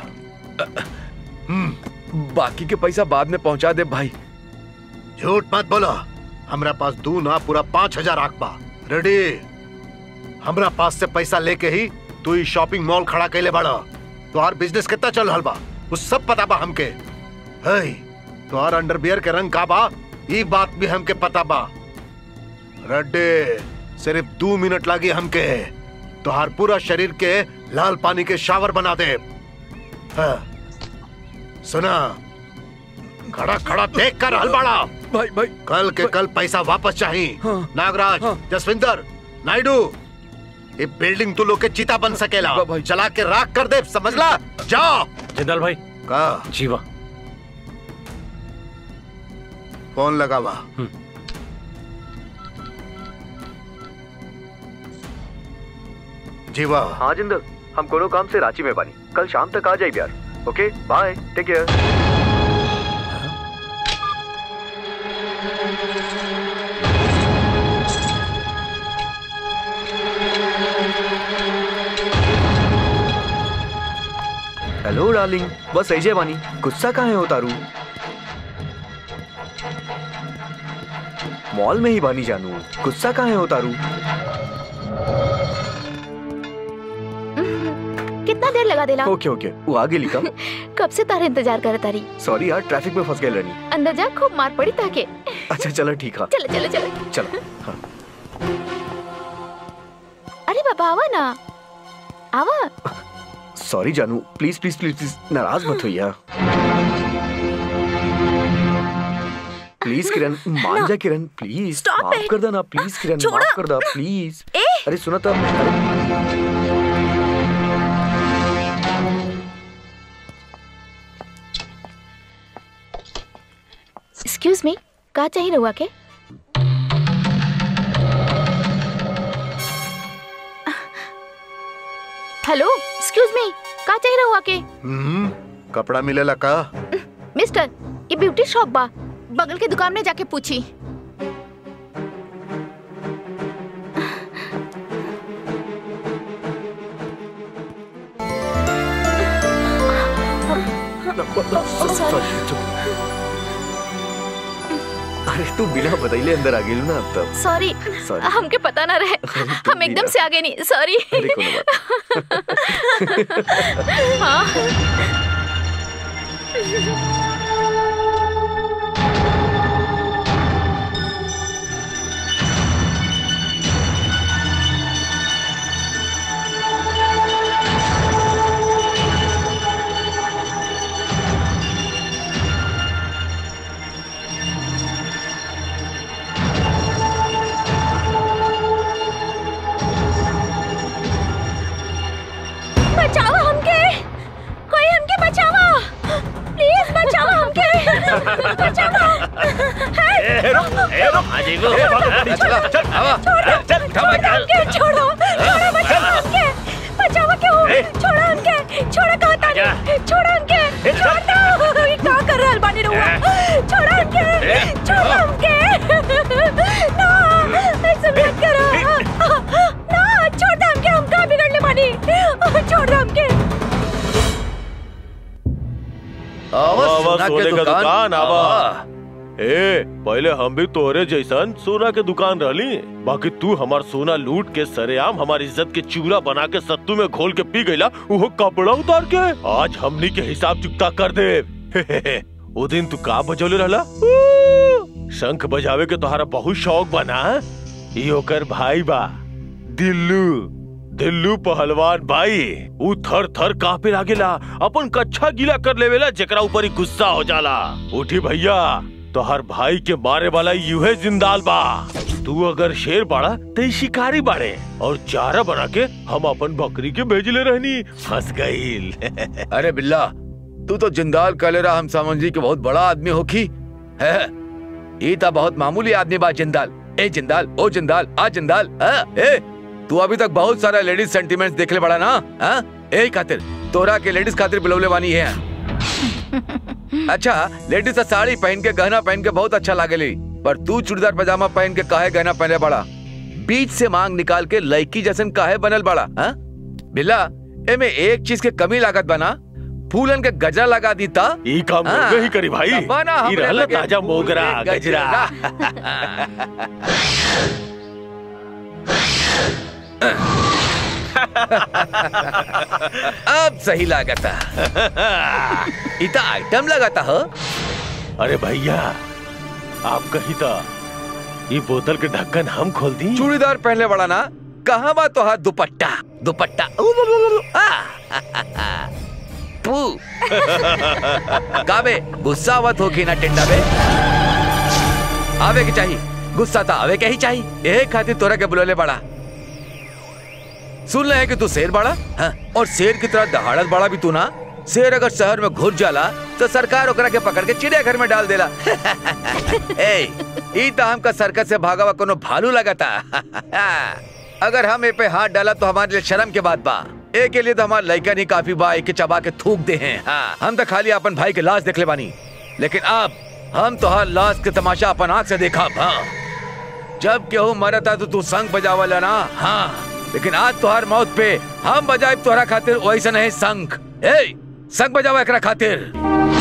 बाकी के पैसा बाद में पहुंचा दे भाई झूठ मत बोलो हमरा पास दू ना पूरा पाँच हजार आंक बा रेडी हमरा पास से पैसा लेके ही तू ही शॉपिंग मॉल खड़ा कैले बड़ा तुम्हार बिजनेस कितना चल रहल बा उस सब पता बा हमके है तुम्हार अंडरवियर के रंग का बा ई बात भी हमके पता बा रेडी सिर्फ दो मिनट लागी हमके तुहार पूरा शरीर के लाल पानी के शावर बना दे हाँ। सुना खड़ा खड़ा देख कर हलबाड़ा भाई भाई कल के कल पैसा वापस चाहिए नागराज जसविंदर नायडू ये बिल्डिंग तू लोग के चिता बन सकेला चला के राख कर दे समझला जाओ जिंदाल भाई का जीवा फोन लगावा जीवा हाँ जिंदल हम कोनो काम से रांची में बानी कल शाम तक आ जाए यार okay bye take care hello darling बस ऐसे बानी गुस्सा कहाँ है हो तारू मॉल में ही बानी जानू गुस्सा कहाँ है हो तारू कितना देर लगा देला ओके ओके वो आगे लिखा कब से तारे इंतजार करे तारी सॉरी यार ट्रैफिक में फंस गए रानी अंदर जा खूब मार पड़ी ताके अच्छा चलो ठीक है चलो चलो चलो चलो हाँ अरे बाबा आवा ना आवा सॉरी जानू प्लीज प्लीज प्लीज प्लीज नाराज मत होइए प्लीज किरण मान जा किरण प्लीज Stop माफ it. कर देना प्लीज किरण छोड़ो। माफ कर दे प्लीज ए अरे सुना तो अरे एक्सक्यूज मी का चाहिए रहुआ के हेलो एक्सक्यूज मी का चाहिए रहुआ के हम्म कपड़ा मिलेला का मिस्टर ये ब्यूटी शॉप बा बगल के दुकान में जाके पूछी Sorry, चुप। अरे तू बिना बदले अंदर आ गेलू ना अब तब सॉरी Sorry. हमके पता ना रहे तू हम एकदम भी से आगे नहीं सॉरी अरे कोनो बात हाँ बचाओ हमके कोई हमके बचाओ प्लीज बचाओ हमके बचाओ ए, रुक, ए, रुक, आ जाइगो। ए, भागो, भागो, चला, चल, आवा, चल, छोड़ो हमके छोड़ो छोड़ो बचाओ हमके बचाओ क्यों छोड़ो हमके छोड़ो कहा तानी छोड़ो हमके छोड़ दो ये का कर रहल बानी रहुआ छोड़ो हमके छोड़ो हमके ना ऐसे मत करो ना छोड़ दो हमके हम का बिगड़ने बानी छोड़ दो हमके आवा, आवा सोना के सोने का दुकान, दुकान आवा आवा। ए पहले हम भी तोहरे जैसन सोना के दुकान रहली बाकी तू हमार सोना लूट के सरेआम हमारी इज्जत के चूरा बना के सत्तू में घोल के पी गईला वो कपड़ा उतार के आज हमनी के हिसाब चुकता कर दे वो दिन तू का बजौले रहला ऊ, शंख बजावे के तोहरा बहुत शौक बना ई ओकर भाई बा दिल्लू दिल्लू पहलवान भाई ऊ थर थर कांपे लागेला अपन कच्छा गीला कर लेवेला जेकरा ऊपर ही गुस्सा हो जाला उठी भैया तोहर भाई के मारे वाला यूहे जिंदाल बा तू अगर शेर बाड़ा तो ई शिकारी बाड़े और चारा बना के हम अपन बकरी के भेजले रहनी फंस गईल अरे बिल्ला तू तो जिंदाल कलेरा हम समझी के बहुत बड़ा आदमी होखी है ये तो बहुत मामूली आदमी बा जिंदाल ए जिंदाल ओ जिंदाल आ जिंदाल हाँ? ए तू अभी तक बहुत सारा लेडीज सेंटीमेंट्स देख ले बड़ा ना हाँ? ए खातिर तोरा के लेडीज खातिर बुलवले वानी है अच्छा लेडीज तो साड़ी पहन के गहना पहन के बहुत अच्छा लागेली पर तू चूड़ीदार पजामा पहन के काहे गहना पहने बड़ा बीच से मांग निकाल के लड़की जैसन काहे बनल बड़ा हाँ? बिल्ला एमे एक चीज के कमी लागत बना फूलन के गजरा लगा दी ता ई काम हाँ। मोगे ही करी भाई तब बना ई हमरे रहल लगे ताजा फूल मोगरा के गजरा अब सही लागता इता आइटम लगाता हो अरे भैया आप कही था ये बोतल के ढक्कन हम खोल दी चूड़ीदार पहनले बड़ा ना कहाँ बा तो हाथ दुपट्टा दुपट्टा उ, उ, उ, उ, आ। तू काबे गुस्सा आवत हो कि ना टिंडा बे आवे के चाहिए गुस्सा था आवे के ही चाहिए एक खातिर तोरा के बुलोले बड़ा सुन ले है कि तू शेर बड़ा हाँ? और शेर की तरह दहाड़त बड़ा भी तू ना शेर अगर शहर में घुस जाला तो सरकार ओकरा के पकड़ के चिड़ियाघर में डाल देला ए ई तो हमका सर्कस से भागावा कोनो भालू लगाता अगर हम ए पे हाथ डाला तो हमारे लिए शर्म के बात बा ए के लिए तो हमारा लड़का नहीं काफी बा ए के चबा के थूक दे हैं हाँ, हम तो खाली अपन भाई के लाश देख ले बानी लेकिन अब हम तो हर लाश के तमाशा अपन आंख से देखा हाँ जब केहू मरता तो तू संग बजावला ना हाँ लेकिन आज तोहर मौत पे हम बजाए तोहरा खातिर वैसा नहीं संग ए संग बजावा एकरा खातिर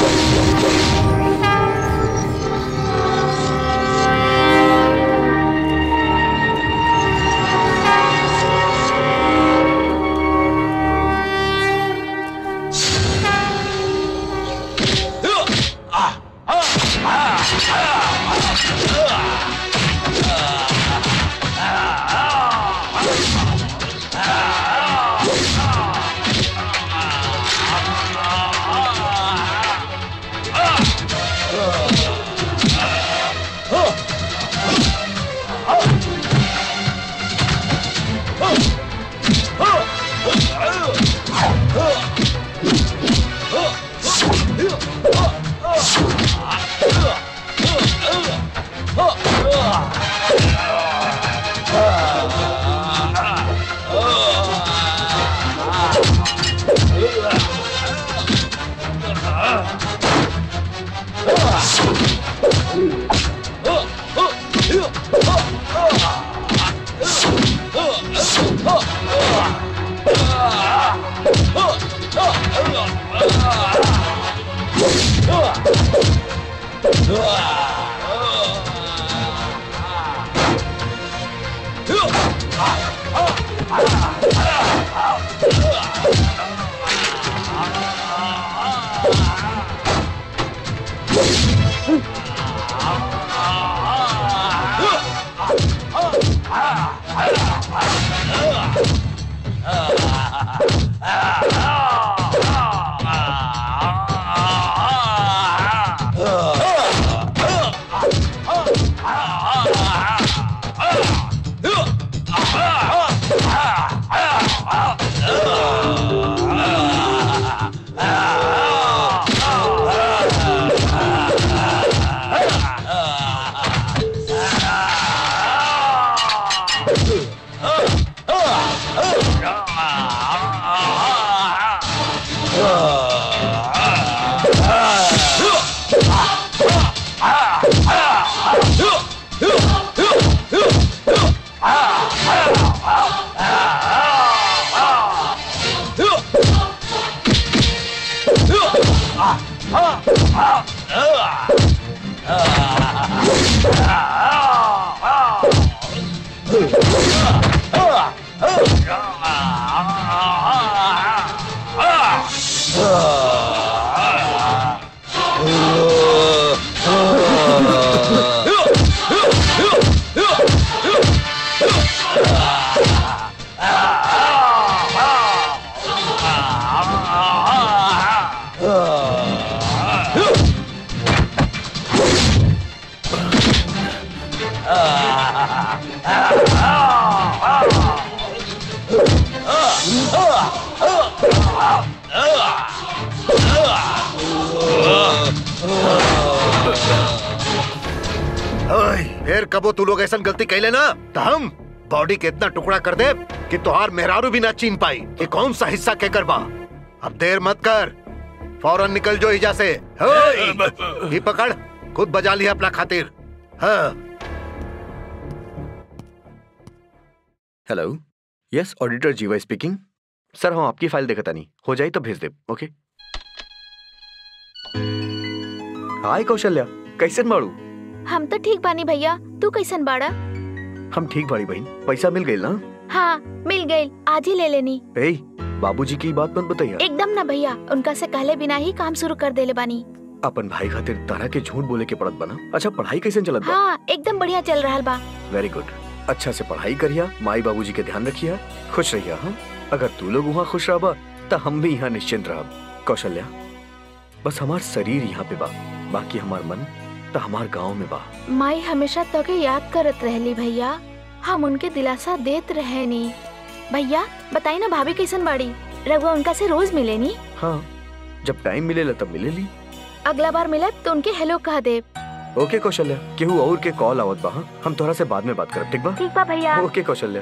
ओए, फिर कबो तू लोग ऐसा गलती कैले ना तो हम बॉडी के इतना टुकड़ा कर दे कि तुहार मेहरारू भी ना चीन पाई ये कौन सा हिस्सा के करबा अब देर मत कर फौरन निकल जो इजा से होय! ये पकड़ खुद बजा लिया अपना खातिर हाँ hello yes auditor Jeeva speaking sir हम आपकी फाइल देखता नहीं हो जाए तो भेज दे ओके हाय कौशल्या कैसन बाड़ू हम तो ठीक बानी भैया तू कैसन बाड़ा हम ठीक बाड़ी बहन पैसा मिल गई ना हाँ मिल गई आज ही ले लेनी ए बाबूजी की बात मत बताइए एकदम ना भैया उनका से कहले बिना ही काम शुरू कर देले बानी अपन भाई खातिर तरह के झूठ बोले के पड़त बना अच्छा पढ़ाई कैसे चलत बा हाँ एकदम बढ़िया चल रहा बा वेरी गुड अच्छा से पढ़ाई करिया माई बाबूजी के ध्यान रखिया खुश रहिया हाँ अगर तू लोग वहाँ खुश रहबा तो हम भी यहाँ निश्चिंत रहब कौशल्या बस हमार शरीर यहाँ पे बा बाकी हमार मन तो हमार गांव में बा माई हमेशा तो के याद करत रहली भैया हम उनके दिलासा देत रहे नी भैया बताई ना भाभी कैसन बाड़ी रघुआ उनका से रोज मिले नी हाँ जब टाइम मिलेला तब मिले ली अगला बार मिले तो उनके हेलो कह दे ओके कौशल्या केहू और के कॉल आवत बा हाँ? हम तोहरा से बाद में बात करब ठीक बा ठीक बा भैया ओके कौशल्या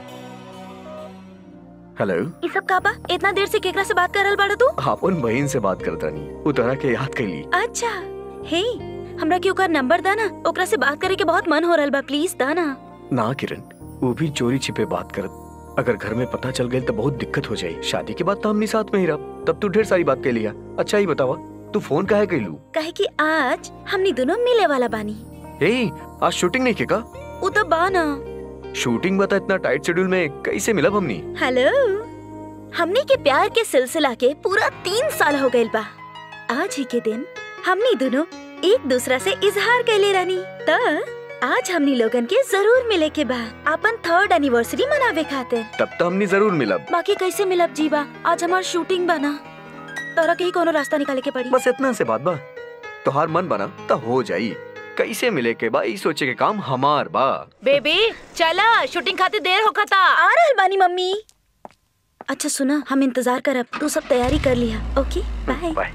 हेलो ई सब का बा इतना देर से केकरा से बात कर रहल बाड़ा तू अपन बहन से बात करत रानी उ तोहरा के याद कैली अच्छा हे हमरा के ओकर नंबर दा ना ओकरा से बात करे के बहुत मन हो रहल बा प्लीज दा ना ना किरण वो भी चोरी छिपे बात करत अगर घर में पता चल गई तो बहुत दिक्कत हो जाई शादी के बाद तो हमनी साथ में ही रह तब तू ढेर सारी बात कह लिया अच्छा ही बतावा तू फोन काहे कैलू कहे कि आज हमनी दोनों मिले वाला बानी ए आज शूटिंग नहीं के का उ तो बा ना शूटिंग बता इतना टाइट शेड्यूल में कैसे मिलब हमनी हेलो हमनी के प्यार के सिलसिला के पूरा तीन साल हो गइल बा आज ही के दिन हमनी दोनों एक दूसरा से इजहार कैले रानी त आज हमनी लोगन के जरूर मिले के बा अपन थर्ड एनिवर्सरी मनावे खातिर तब तो हमनी जरूर मिलब बाकी कैसे मिलब जीवा आज हमार शूटिंग बना तोरा के ही कोनो रास्ता निकाले के पड़ी बस इतना से बात बा तोहार मन बना तो हो जाई कैसे मिले के बा ई सोचे के काम हमार बा बेबी चला शूटिंग खातिर देर होखता आ रहल बानी मम्मी अच्छा सुना हम इंतजार करब तू सब तैयारी कर लिया okay bye bye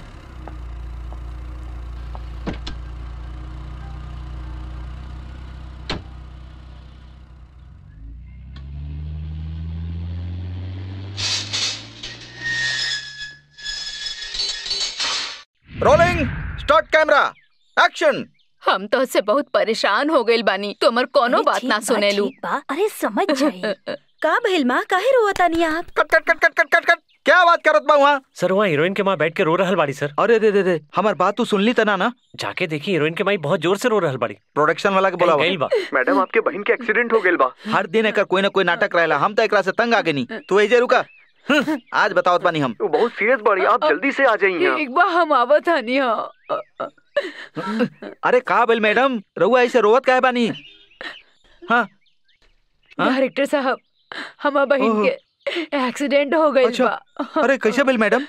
rolling start camera action हम तो से बहुत परेशान हो गइल बानी तुमर कोनो अरे बात ठीक ना बा, सुनेलू ठीक बा। अरे समझ जाई का भइल माँ काहे रोवतानी आप कट कट कट कट कट कट कट क्या बात करत बा वहाँ सर वहाँ हीरोइन के माँ बैठ के रो रहल बाड़ी सर अरे दे दे दे हमार बात तू सुनली तना ना जाके देखी हीरोइन के माई बहुत जोर से रो रहल बाड़ी प्रोडक्शन वाला के कहीं बोला गइल बा मैडम आपके बहन के एक्सीडेंट हो गेल बा हर दिन एकर कोई ना कोई नाटक रहेला हम तो एकरा से तंग आ गनी तू ऐजे रुका हम्म, आज बतावत बानी हम वो बहुत सीरियस बाड़ी आप जल्दी से आ जाइए एक बार हम आवत हनी हाँ अरे का बोल मैडम रहुआ ऐसे रोवत काहे बानी हाँ हाँ? डायरेक्टर साहब हमार बहन ओहो। के एक्सीडेंट हो गइल अच्छा। बा अरे कैसे बोल मैडम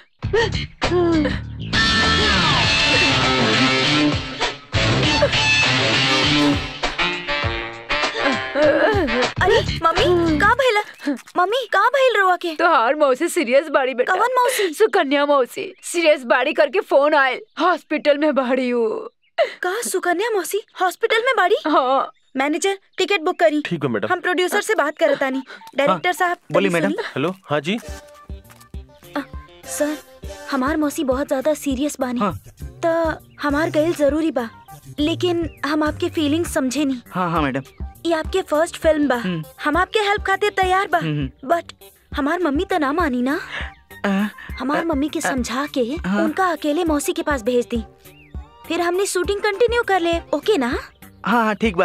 अरे मम्मी का भइल मम्मी का भइल रोवा के तो हार मौसी सीरियस बाड़ी बेटा कवन मौसी सुकन्या मौसी सीरियस बाड़ी करके फोन आयल हॉस्पिटल में बाड़ी हूँ का सुकन्या मौसी हॉस्पिटल में बाड़ी हाँ मैनेजर टिकट बुक करी ठीक है मैडम हम प्रोड्यूसर से बात करतानी डायरेक्टर साहब बोली तनी मैडम। सुनी। हेलो हाँ जी सर हमार मौसी बहुत ज्यादा सीरियस बानी हाँ। त हमार गैल जरूरी बा लेकिन हम आपके फीलिंग्स समझे नहीं हाँ हाँ मैडम ये आपके फर्स्ट फिल्म बा हम्म। हम आपके हेल्प खातिर तैयार बा हम्म। बट हमार मम्मी तो ना मानी ना आ, हमार मम्मी के समझा के हाँ। उनका अकेले मौसी के पास भेज दी फिर हमने शूटिंग कंटिन्यू कर ले ओके ना हाँ हाँ ठीक बा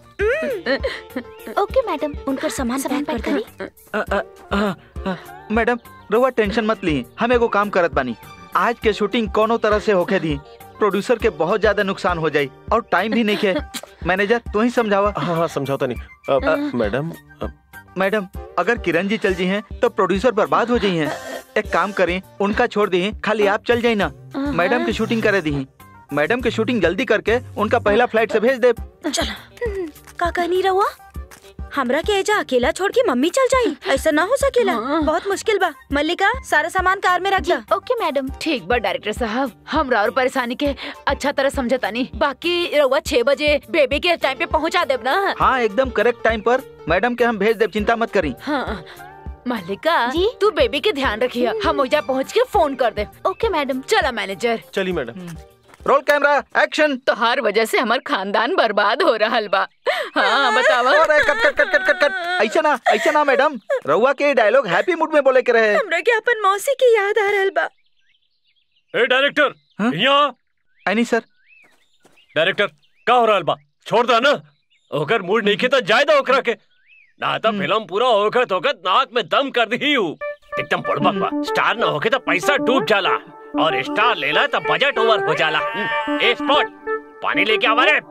ओके मैडम उनकर सामान पैक कर करी आ, आ, आ, आ, मैडम रहुआ टेंशन मत ली हम एगो काम करत बानी आज के शूटिंग कोनो तरह से होके दी प्रोड्यूसर के बहुत ज्यादा नुकसान हो जाई और टाइम भी नहीं के मैनेजर तू ही समझावा हाँ हाँ समझौता नहीं अब, मैडम अब, मैडम अगर किरण जी चल जी हैं तो प्रोड्यूसर बर्बाद हो जाई हैं एक काम करें उनका छोड़ दी खाली आप चल जाई ना मैडम की शूटिंग करे दी मैडम की शूटिंग जल्दी करके उनका पहला फ्लाइट से भेज दे चलो का कहनी रहुआ हमरा के एजा अकेला छोड़ के मम्मी चल जाई ऐसा ना हो सकेला हाँ। बहुत मुश्किल बा मल्लिका सारा सामान कार में रख ला ओके मैडम ठीक बा डायरेक्टर साहब हमरा और परेशानी के अच्छा तरह समझता नहीं बाकी रउआ छह बजे बेबी के टाइम पे पहुंचा देब ना हाँ एकदम करेक्ट टाइम पर मैडम के हम भेज दे चिंता मत करी हाँ मालिका जी तू बेबी के ध्यान रखिए हम ओजा पहुँच के फोन कर दे ओके मैडम चला मैनेजर चली मैडम रोल कैमरा एक्शन तो हर वजह से हमार खानदान बर्बाद हो रहा बा हाँ बतावा अरे कट कट कट कट कट कट ऐसा ना ऐसा ना मैडम रउआ के डायलॉग हैप्पी मूड में बोले के रहे हमरा के अपन मौसी की याद आ रहल बा ए डायरेक्टर यहाँ आई सर डायरेक्टर का हो रहल बा छोड़ दो ना ओकर मूड नहीं तो जाए दो ओकरा के ना तो फिल्म पूरा होखत होखत नाक में दम कर दी हूँ एकदम पड़बक बा स्टार ना होके तो पैसा डूब जाला और स्टार लेला तो बजट ओवर हो जाला हम्म, ए स्पॉट पानी लेके आवा रे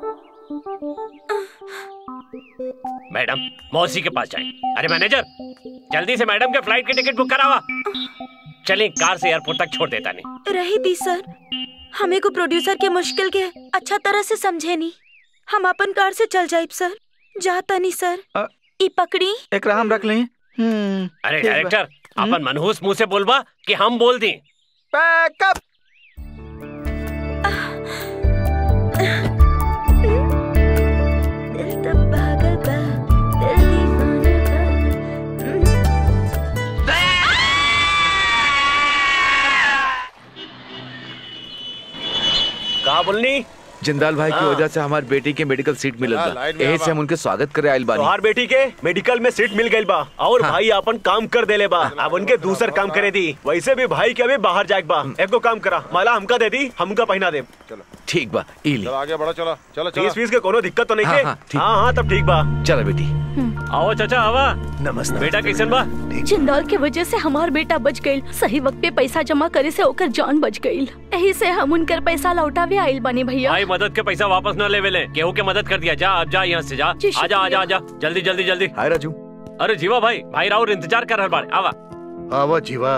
मैडम मौसी के पास जाए अरे मैनेजर जल्दी से मैडम के फ्लाइट की टिकट बुक करावा चलिए कार से एयरपोर्ट तक छोड़ देता नहीं रही दी सर हमें को प्रोड्यूसर के मुश्किल के अच्छा तरह से समझे नहीं हम अपन कार से चल जाइब सर जाता नहीं सर अ- ई पकड़ी एक हम रख लें हम्म अरे ठीक बा। डायरेक्टर अपन मनहूस मुंह से बोलबा कि हम बोल दी पैकअप दिल तो पागल बा दिल दीवाना बा का बोलनी जिंदाल भाई की हाँ। वजह से हमारी बेटी के मेडिकल सीट मिलत हाँ, बा लाइन में यही आवा। से हम उनके स्वागत करे आइल बानी तोहार बेटी के मेडिकल में सीट मिल गई बा और हाँ। भाई अपन काम कर देले बा अब उनके दूसर काम करे दी वैसे भी भाई के अभी बाहर जाए बा एगो काम करा माला हमका दे दी हमका पहना दे ठीक बा ई ले चलो आगे बढ़ो चलो चलो चलो फीस फीस के कोनो दिक्कत तो नहीं हाँ, है हाँ, ठीक। हाँ हाँ तब ठीक बा चलो बेटी आओ चाचा आवा नमस्ते बेटा कैसन बा जिंदाल के वजह से हमार बेटा बच गईल सही वक्त पे पैसा जमा करे से ओकर जान बच गईल यही से हम उनकर पैसा लौटावे आइल बनी भैया भाई मदद के पैसा वापस न लेवे ले केहू के मदद कर दिया जा अब जा यहाँ से जा जी, आजा आजा शुक्रिया। आजा जल्दी जल्दी जल्दी हाय राजू अरे जीवा भाई भाई राउर इंतजार कर रहल बाड़े आवा आवा जीवा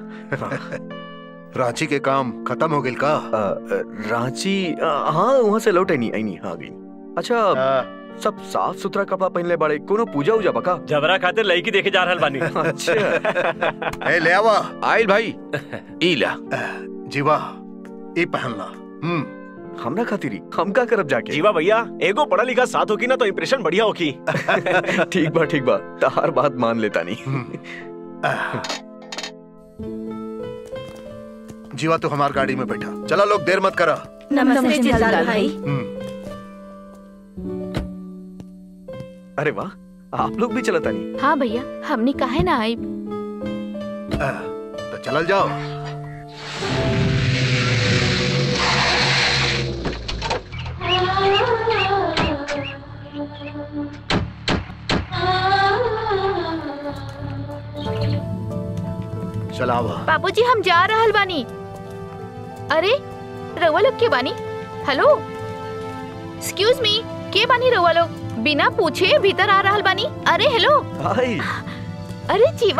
रांची के काम खत्म हो गइल का अ, अ, रांची अ, हाँ वहाँ से लौटे नहीं आई नहीं हाँ गई अच्छा आ, सब साफ सुथरा कपड़ा पहनले बाड़े कोनो पूजा उजा बका जबरा खातिर लड़की देखे जा रहल बानी अच्छा ए ले आवा आइल भाई ई ला जीवा ई पहन ला हम्म हमरा खातिरी हम का करब जाके जीवा भैया एगो पढ़ा लिखा साथ होगी ना तो इम्प्रेशन बढ़िया होगी ठीक बा ठीक बा तहार बात मान लेता नहीं हम्म। आ। जीवा तू हमार गाड़ी में बैठा चला लोग देर मत करा नमस्ते जिंदाल भाई हम्म अरे वाह आप लोग भी चलता नहीं हाँ भैया हमने काहे ना आई आ, तो चलल जाओ चलावा बाबूजी हम जा रहल बानी अरे रउआ लोग के बानी हेलो एक्सक्यूज मी के बानी रउआ लोग बिना पूछे भीतर आ रहल बानी अरे हेलो हाय अरे जीवा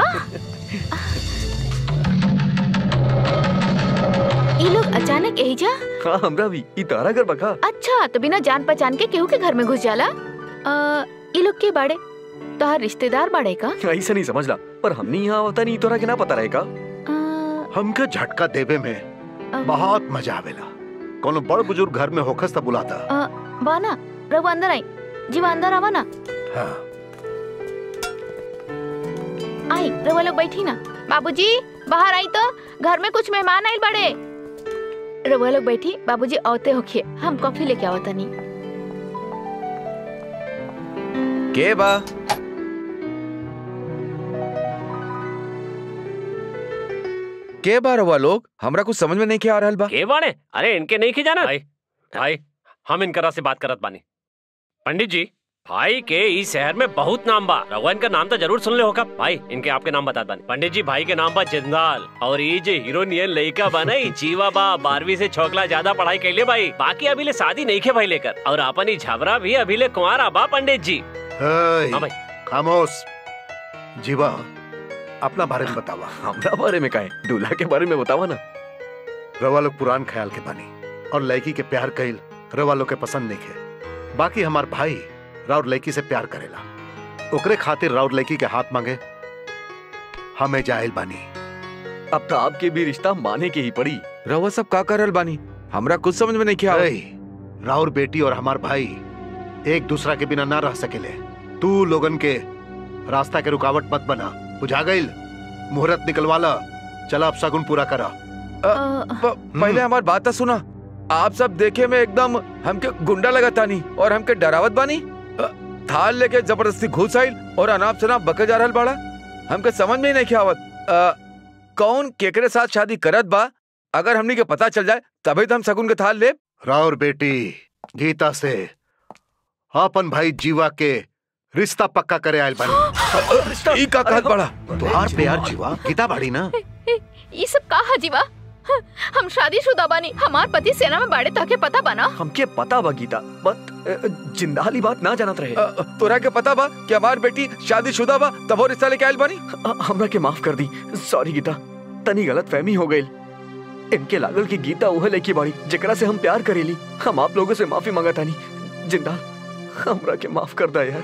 ये लोग अचानक यही जा हाँ हमरा भी ई तारा घर बका अच्छा तो बिना जान पहचान के केहू के घर में घुस जाला आ, ये लोग के बाड़े तोहार रिश्तेदार बाड़े का ऐसा नहीं समझला पर हमने यहाँ होता नहीं तोरा के ना पता रहेगा आ, हमके झटका देवे में अम, बहुत मजा आवेला कोनो बड़ बुजुर्ग घर में होखस त बुलाता आ, बाना रघु अंदर आई जीवा अंदर आवा ना हाँ आई रउआ लोग बैठी ना बाबूजी बाहर आई तो घर में कुछ मेहमान आए बड़े रउआ लोग बैठी बाबूजी औते होखिए हम कॉफी लेके आवत तनी के बा के बा रवा लोग हमरा कुछ समझ में नहीं के आ रहल बा के बाड़े अरे इनके नहीं खिजाना भाई भाई हम इनकरा से बात करत बानी पंडित जी भाई के इस शहर में बहुत नाम बा रघुआ इनका नाम तो जरूर सुन ले होगा भाई इनके आपके नाम बता बानी पंडित जी भाई के नाम बा जिंदाल और ये जे हीरो नियन लड़का बा नहीं जीवा बा बारहवीं से छोकला ज्यादा पढ़ाई कैले भाई बाकी अभी ले शादी नहीं के भाई लेकर और अपन ही झबरा भी अभी ले कुंवारा बा पंडित जी हेय, हाँ भाई खामोश जीवा अपना बारे में बतावा हमरा बारे में काहे दूल्हा के बारे में बतावा ना रवा लोग पुरान ख्याल के बानी और लड़की के प्यार कइल रवा लोग के पसंद नहीं है बाकी हमार भाई राउर लड़की से प्यार करेला ओकरे खातिर राउर लड़की के हाथ मांगे हमें जाहिल बानी अब तो आपके भी रिश्ता माने के ही पड़ी रवा सब का कर रहल बानी हमरा कुछ समझ में नहीं के आवत हेय, राउर बेटी और हमार भाई एक दूसरा के बिना ना रह सकेले तू लोगन के रास्ता के रुकावट मत बना बुझा गईल मुहूर्त निकलवा ला चला अब शगुन पूरा करा प- पहले हमारी बात तो सुना आप सब देखे में एकदम हमके गुंडा लगा तानी और हमके डरावत बानी अ, थाल लेके जबरदस्ती घुस आइल और अनाप शनाप बके जा रहल बाड़ा हमके समझ में ही नहीं आवत अ, कौन केकरे साथ शादी करत बा अगर हमनी के पता चल जाए तभी तो हम सगुन के थाल ले राउर बेटी गीता से अपन भाई जीवा के रिश्ता पक्का करे आयल बनी ई का कहत बड़ा तुहार प्यार जीवा गीता बाड़ी ना ये सब का है जीवा हम शादीशुदा बानी हमार पति सेना में बाड़े ताके पता बना हमके पता बा गीता बट जिंदाली बात ना जानत रहे अ, तोरा के पता बा कि हमार बेटी शादीशुदा बा तब वो रिश्ता लेके आइल बानी हमरा के माफ कर दी सॉरी गीता तनी गलत फहमी हो गई इनके लागल की गीता उह लेकी बाड़ी जेकरा से हम प्यार करेली हम आप लोगों से माफी मांगा तानी जिंदा हमरा के माफ कर दा यार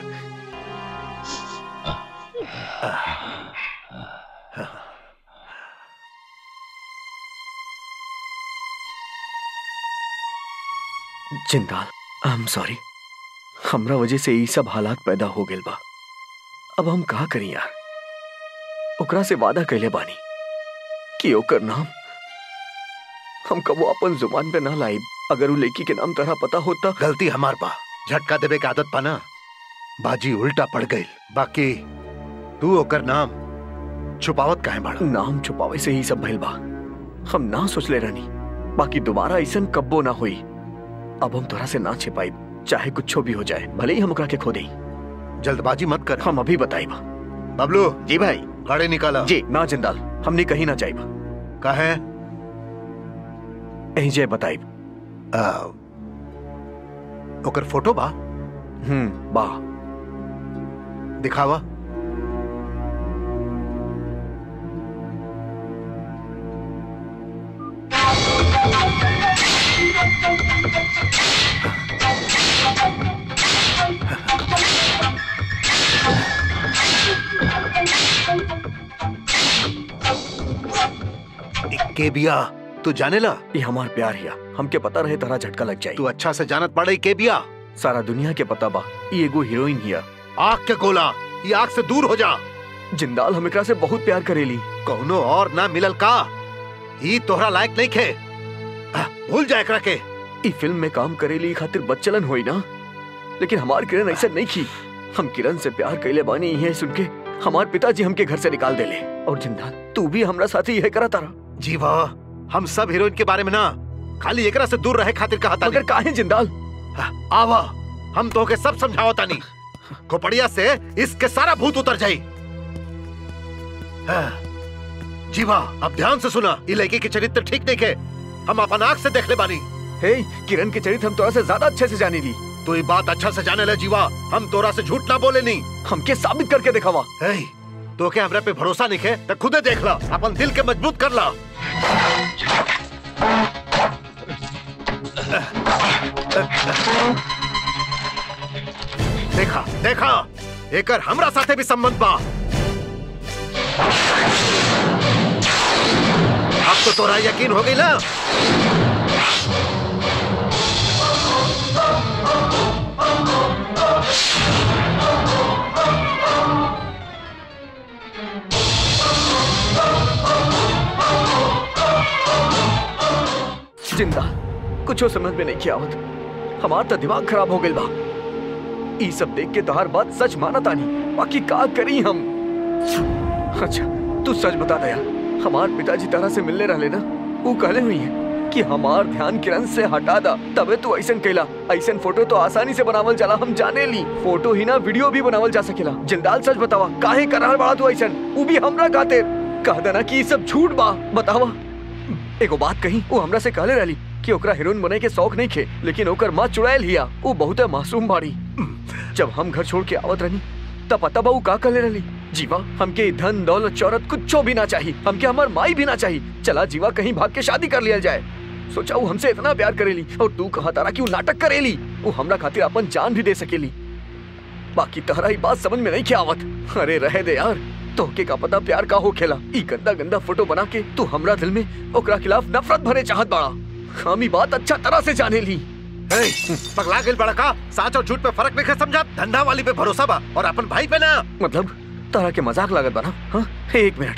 जिंदाल आई एम सॉरी हमरा वजह से ये सब हालात पैदा हो गए बा अब हम का करी यार ओकरा से वादा कैले बानी कि ओकर नाम हम कबो अपन जुबान पे ना लाई अगर उ लड़की के नाम तरह पता होता गलती हमार बा झटका देवे के आदत पाना बाजी उल्टा पड़ गई बाकी तू ओकर नाम छुपावत काहे बाड़ा नाम छुपावे से ही सब भइल बा हम ना सोचले रहनी बाकी दोबारा ऐसन कब्बो ना हुई अब हम तोरा से ना छिपाई चाहे कुछ भी हो जाए भले ही हम ओकरा के खो देई जल्दबाजी मत कर हम अभी बताई बा बबलू जी भाई गाड़ी निकाला जी ना जिंदाल हमने कहीं ना जाइब कहे यही जय बताई ओकर फोटो बा हम्म बा दिखावा के बिया तू जाने ला ये हमार प्यार हिया हमके पता रहे तारा झटका लग जाई तू अच्छा से जानत पड़े के बिया सारा दुनिया के पता बा ये एगो हीरोइन हिया आग के गोला ये आग से दूर हो जा जिंदाल हम एकरा से बहुत प्यार करेली कौनो और ना मिलल का ई तोहरा लायक नहीं खे आ, भूल जा एकरा के ई फिल्म में काम करेली खातिर बच्चलन होई ना लेकिन हमार किरण ऐसा नहीं की हम किरण से प्यार कैले बानी ये सुन के हमार पिताजी हमके घर से निकाल देले और जिंदाल तू भी हमरा साथी यह करा तारा जीवा हम सब हीरोइन के बारे में ना खाली एकरा से दूर रहे खातिर कहा मगर काहे जिंदाल आवा हम तो के सब समझाओ तानी खोपड़िया से इसके सारा भूत उतर जाई हाँ, जीवा अब ध्यान से सुना ये लड़की के चरित्र ठीक नहीं के हम अपन आँख से देख ले बानी हे किरण के चरित्र हम तोरा से ज्यादा अच्छे से जाने ली तू ये बात अच्छा से जाने ले जीवा हम तोरा से झूठ ना बोले नहीं हमके साबित करके दिखावा हे, तो क्या हमरा पे भरोसा नहीं है तो खुदे देख ला अपन दिल के मजबूत कर ला देखा देखा एकर हमरा साथे भी संबंध बा अब तो तोरा यकीन हो गई ना जिंदा कुछ समझ में नहीं किया आवत हमार तो दिमाग खराब हो गइल बा ई सब देख के तोहार बात सच माना तानी बाकी का करी हम अच्छा तू सच बता दया हमार पिताजी तरह से मिलने रहले ना वो कहले हुई है कि हमार ध्यान किरण से हटा दा तबे तू ऐसन कैला ऐसन फोटो तो आसानी से बनावल जाला हम जाने ली फोटो ही ना वीडियो भी बनावल जा सकेला जिंदाल सच बतावा काहे करार बड़ा तू ऐसन वो भी हमरा खातिर कह देना कि ई सब झूठ बा बतावा एगो बात कही वो हमरा से कहले रहली कि ओकरा हीरोइन बने के शौक नहीं खे लेकिन ओकर माँ चुड़ैल हिया वो बहुत मासूम बाड़ी जब हम घर छोड़ के आवत रहनी तब पता बा उ का कहले रहली जीवा हमके ई धन दौलत शौहरत कुछो भी ना चाहिए हमके हमार माई भी ना चाहिए चला जीवा कहीं भाग के शादी कर लिया जाए सोचा वो हमसे इतना प्यार करेली और तू कहा तारा कि वो नाटक करेली वो हमरा खातिर अपन जान भी दे सकेली बाकी तहरा ही बात समझ में नहीं क्या आवत अरे रहे दे यार तोहके का पता प्यार का हो खेला ई गंदा गंदा फोटो बना के तू हमरा दिल में ओकरा खिलाफ नफरत भरे चाहत बाड़ा हम ई बात अच्छा तरह से जाने ली हे, पगला गइल बड़ा का सच और झूठ पे फर्क नहीं समझा धंधा वाली पे भरोसा बा और अपन भाई पे ना मतलब तारा के मजाक लागत बना हाँ एक minute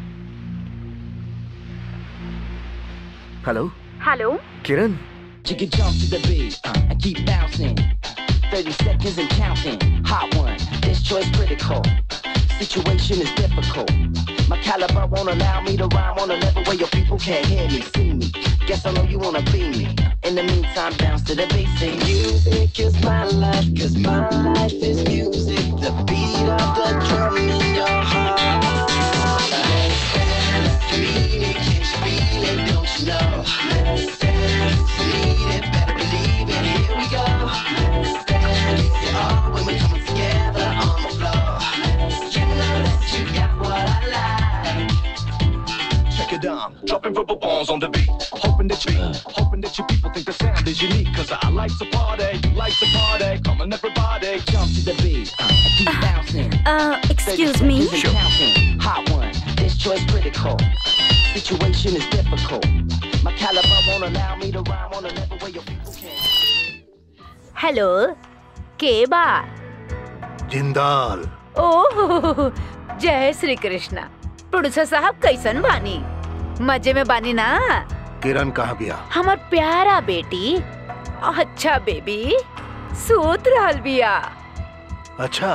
hello hello Kiran You can jump to the beat uh, and keep bouncing. 30 seconds and counting. Hot one, this choice critical. Situation is difficult. My caliber won't allow me to rhyme on a level where your people can't hear me, see me. Guess I know you wanna be me. In the meantime, bounce to the basic. Music is my life, cause my life is music. The beat of the drum in your heart. Let's dance, mean it, can't you feel it, don't you know? Let's dance, mean it, better believe it, here we go. Let's dance, it's all when we're coming together on the floor. You know that you got what I like. Check it down, dropping verbal bombs on the beat. Hoping that you, hoping that you people think the sound is unique. Cause I like to party, you like to party. Come on, everybody, jump to the beat. Uh, keep bouncing. Uh, excuse me? Sure. Hot one, this choice critical. Situation is difficult. My caliber won't allow me to rhyme on a level where your people can't. Hello के बा जिंदाल ओह जय Shri Krishna producer साहब कैसन बानी मजे में बानी ना किरण कहाँ बिया हमार प्यारा बेटी अच्छा बेबी सूत रहल बिया अच्छा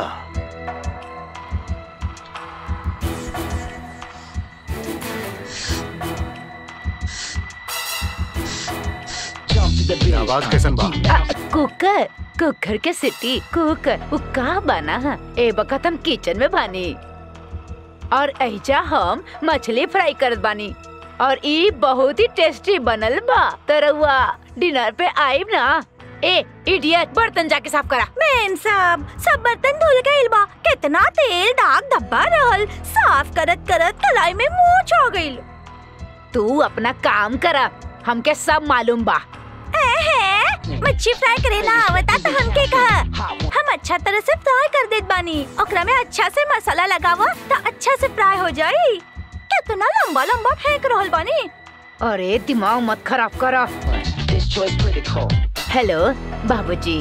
Jump to the beat. आवाज कैसन बा आ, कुकर कुकर के सिटी कुकर वो का बना है ए बकत हम किचन में बानी और ऐजा हम मछली फ्राई करत बानी और ई बहुत ही टेस्टी बनल बा तरवा डिनर पे आइब ना ए इडियट बर्तन जाके साफ करा मैन साहब सब बर्तन धुल गइल बा कितना तेल दाग धब्बा रहल साफ करत करत कलाई में मूछ हो गइल तू अपना काम करा हमके सब मालूम बा एहे, मच्छी फ्राई करे ना आवता तो हमके कहा हम अच्छा तरह से फ्राई कर देत बानी ओकरा में अच्छा से मसाला लगावा तो अच्छा से फ्राई हो जाई कितना लंबा लंबा फेंक रहल बानी अरे दिमाग मत खराब करा This choice critical. हेलो बाबूजी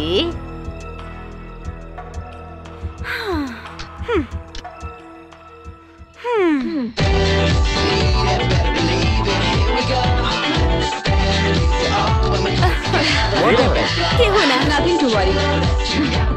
केहू ना नथिंग टू वरी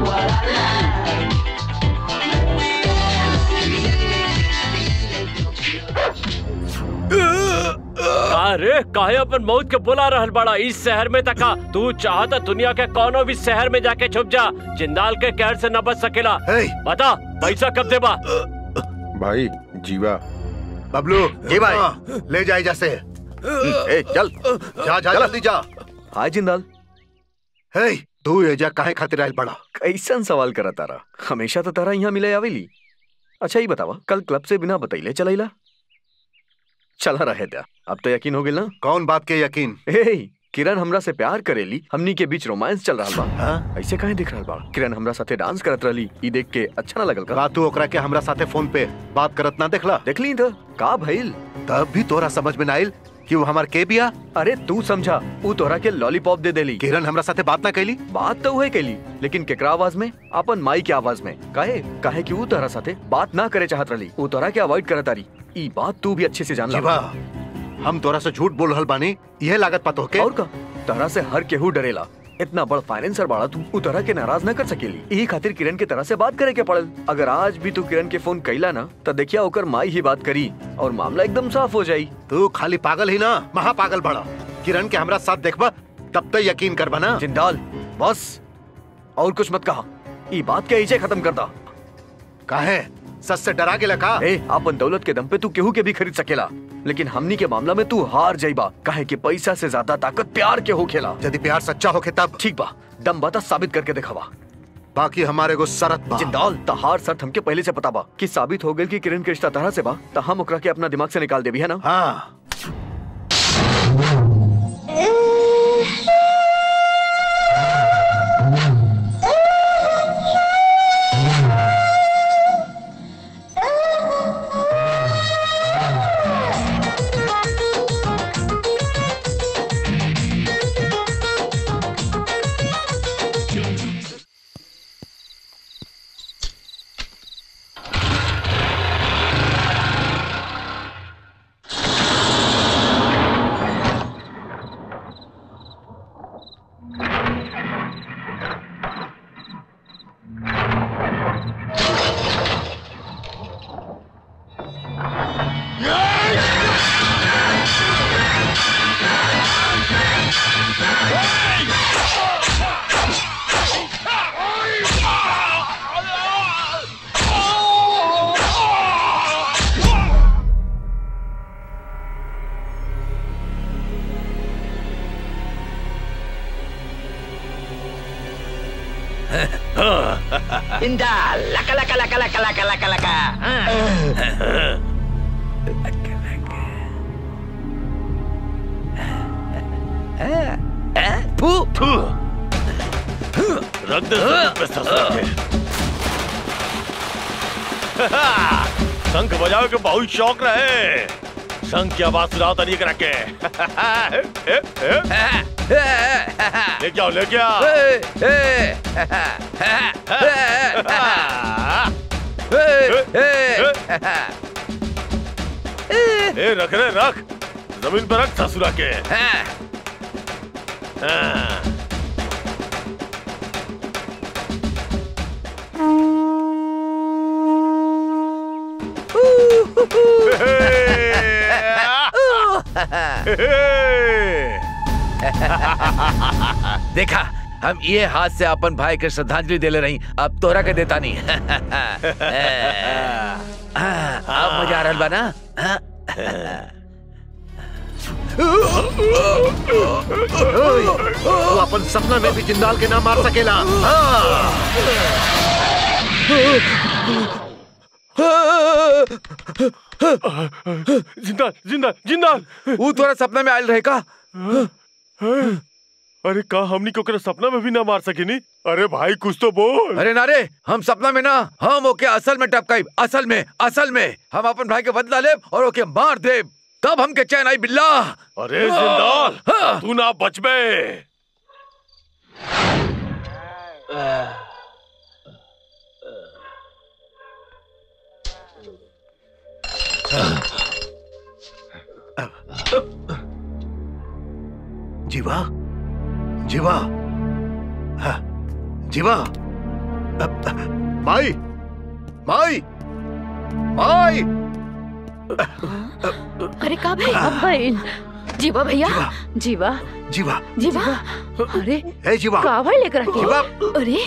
अरे काहे अपन मौत के बुला रहल बड़ा इस शहर में तका तू चाहता दुनिया के कोनो भी शहर में जाके छुप जा जिंदाल के कहर से न बच सकेला बता पैसा कब देबा भाई जीवा बबलू जी भाई। ले जाए जैसे ए चल जा जा जल्दी जा हाय जिंदाल हे तू एजा काहे खातिर आइल बड़ा कैसन सवाल करा तारा हमेशा तो तारा यहाँ मिले आवेली अच्छा ही बतावा कल क्लब से बिना बतैले चलैला चला रहे था अब तो यकीन हो गया ना कौन बात के यकीन ए किरण हमरा से प्यार करेली हमनी के बीच रोमांस चल रहा बा ऐसे काहे दिख रहा बा किरण हमरा साथे डांस करत रहली ई देख के अच्छा ना लगल का रात तू ओकरा के हमरा साथे फोन पे बात करत ना देखला देखली तो का भइल तब भी तोरा समझ में ना आइल कि वो हमार के बिया अरे तू समझा ऊ तोरा के लॉलीपॉप दे देली किरण हमरा साथे बात ना कैली बात तो वही कैली लेकिन केकरा आवाज में अपन माई के आवाज में काहे काहे कि ऊ तोरा साथे बात ना करे चाहत रहली ऊ तोरा के अवॉइड करत तारी ई बात तू भी अच्छे से जान जीवा हम तोरा से झूठ बोल रहल बानी यह लागत पतो के और का तोरा से हर केहू डरेला इतना बड़ फाइनेंसर बाड़ा तू ऊ तरह के नाराज न कर सकेली यही खातिर किरण के तरह से बात करे के पड़ल अगर आज भी तू किरण के फोन कैला ना तो देखिया ओकर माई ही बात करी और मामला एकदम साफ हो जाई तू खाली पागल ही ना महा पागल बड़ा किरण के हमरा साथ देखबा तब तो यकीन करबा ना जिंदाल बस और कुछ मत कहा ई बात के इजे खत्म कर दा काहे सच से डरा के लगा ए अपन दौलत के दम पे तू केहू के भी खरीद सकेला लेकिन हमनी के मामला में तू हार जाइबा काहे कि पैसा से ज्यादा ताकत प्यार के हो खेला यदि प्यार सच्चा होके तब ठीक बा दम बता साबित करके दिखावा बाकी हमारे को शरत बा जिंदाल तहार शर्त हमके पहले से पता बा कि साबित हो गई कि किरण के रिश्ता तरह से बा तो हम ओकरा के अपना दिमाग से निकाल देबी है ना हाँ Indah, laka laka laka laka laka laka laka. फू फू रख दे जमीन पे ससुर के शंख बजाओ के बहुत शौक रहे शंख की आवाज सुनाओ तनी करा के लेके आओ लेके आओ ए रख रे रख जमीन पर रख ससुरा के हाँ। देखा हम ये हाथ से अपन भाई के श्रद्धांजलि देले रही अब तोरा के देता नहीं अब मजा आ रहल बा ना तू अपन सपना में भी जिंदाल के ना मार सकेला जिंदाल जिंदाल जिंदाल वो तोरा सपना में आयल रहे का अरे का हमनी को ओकरा सपना में भी ना मार सके नी अरे भाई कुछ तो बोल अरे नारे हम सपना में ना हम ओके असल में टपकाई असल में असल में हम अपन भाई के बदला ले और ओके मार दे तब हमके चैन आई बिल्ला अरे जिंदाल तू ना बचबे जीवा जीवा हाँ, जीवा अब, माई माई माई अरे का भाई अब भाई जीवा भैया जीवा जीवा जीवा अरे ए जीवा का भाई लेकर आके जीवा अरे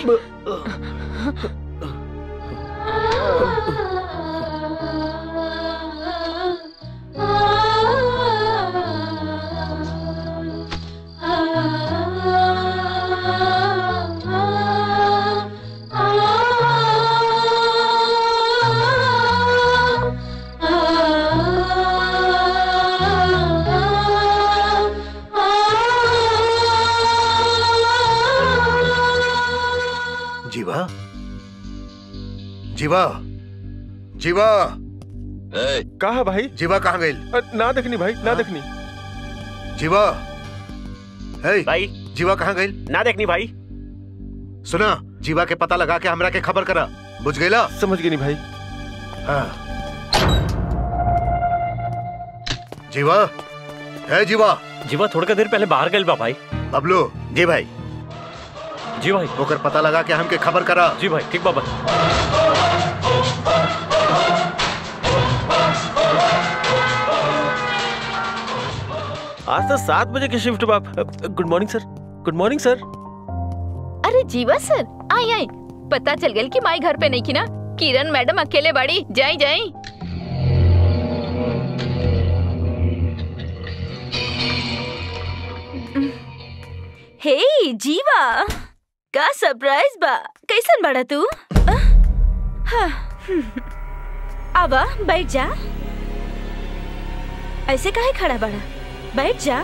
जीवा जीवा जीवा कहा भाई जीवा कहाँ गई ना देखनी भाई ना देखनी जीवा हे भाई जीवा कहाँ गई ना देखनी भाई सुना जीवा के पता लगा के हमरा के खबर करा बुझ गईला समझ गई नहीं भाई हाँ जीवा है जीवा जीवा थोड़ी का देर पहले बाहर गए बा भाई बबलू जी भाई जी भाई ओकर पता लगा के हमके खबर करा जी भाई ठीक बाबा आज तो सात बजे की शिफ्ट बाप good morning sir good morning sir अरे जीवा सर आई आई पता चल गया कि माई घर पे नहीं की ना किरण मैडम अकेले बड़ी जाई जाई हे जीवा का सरप्राइज बा कैसन बड़ा तू अ? हाँ, हम्म। आवा बैठ जा ऐसे काहे खड़ा बड़ा बैठ जा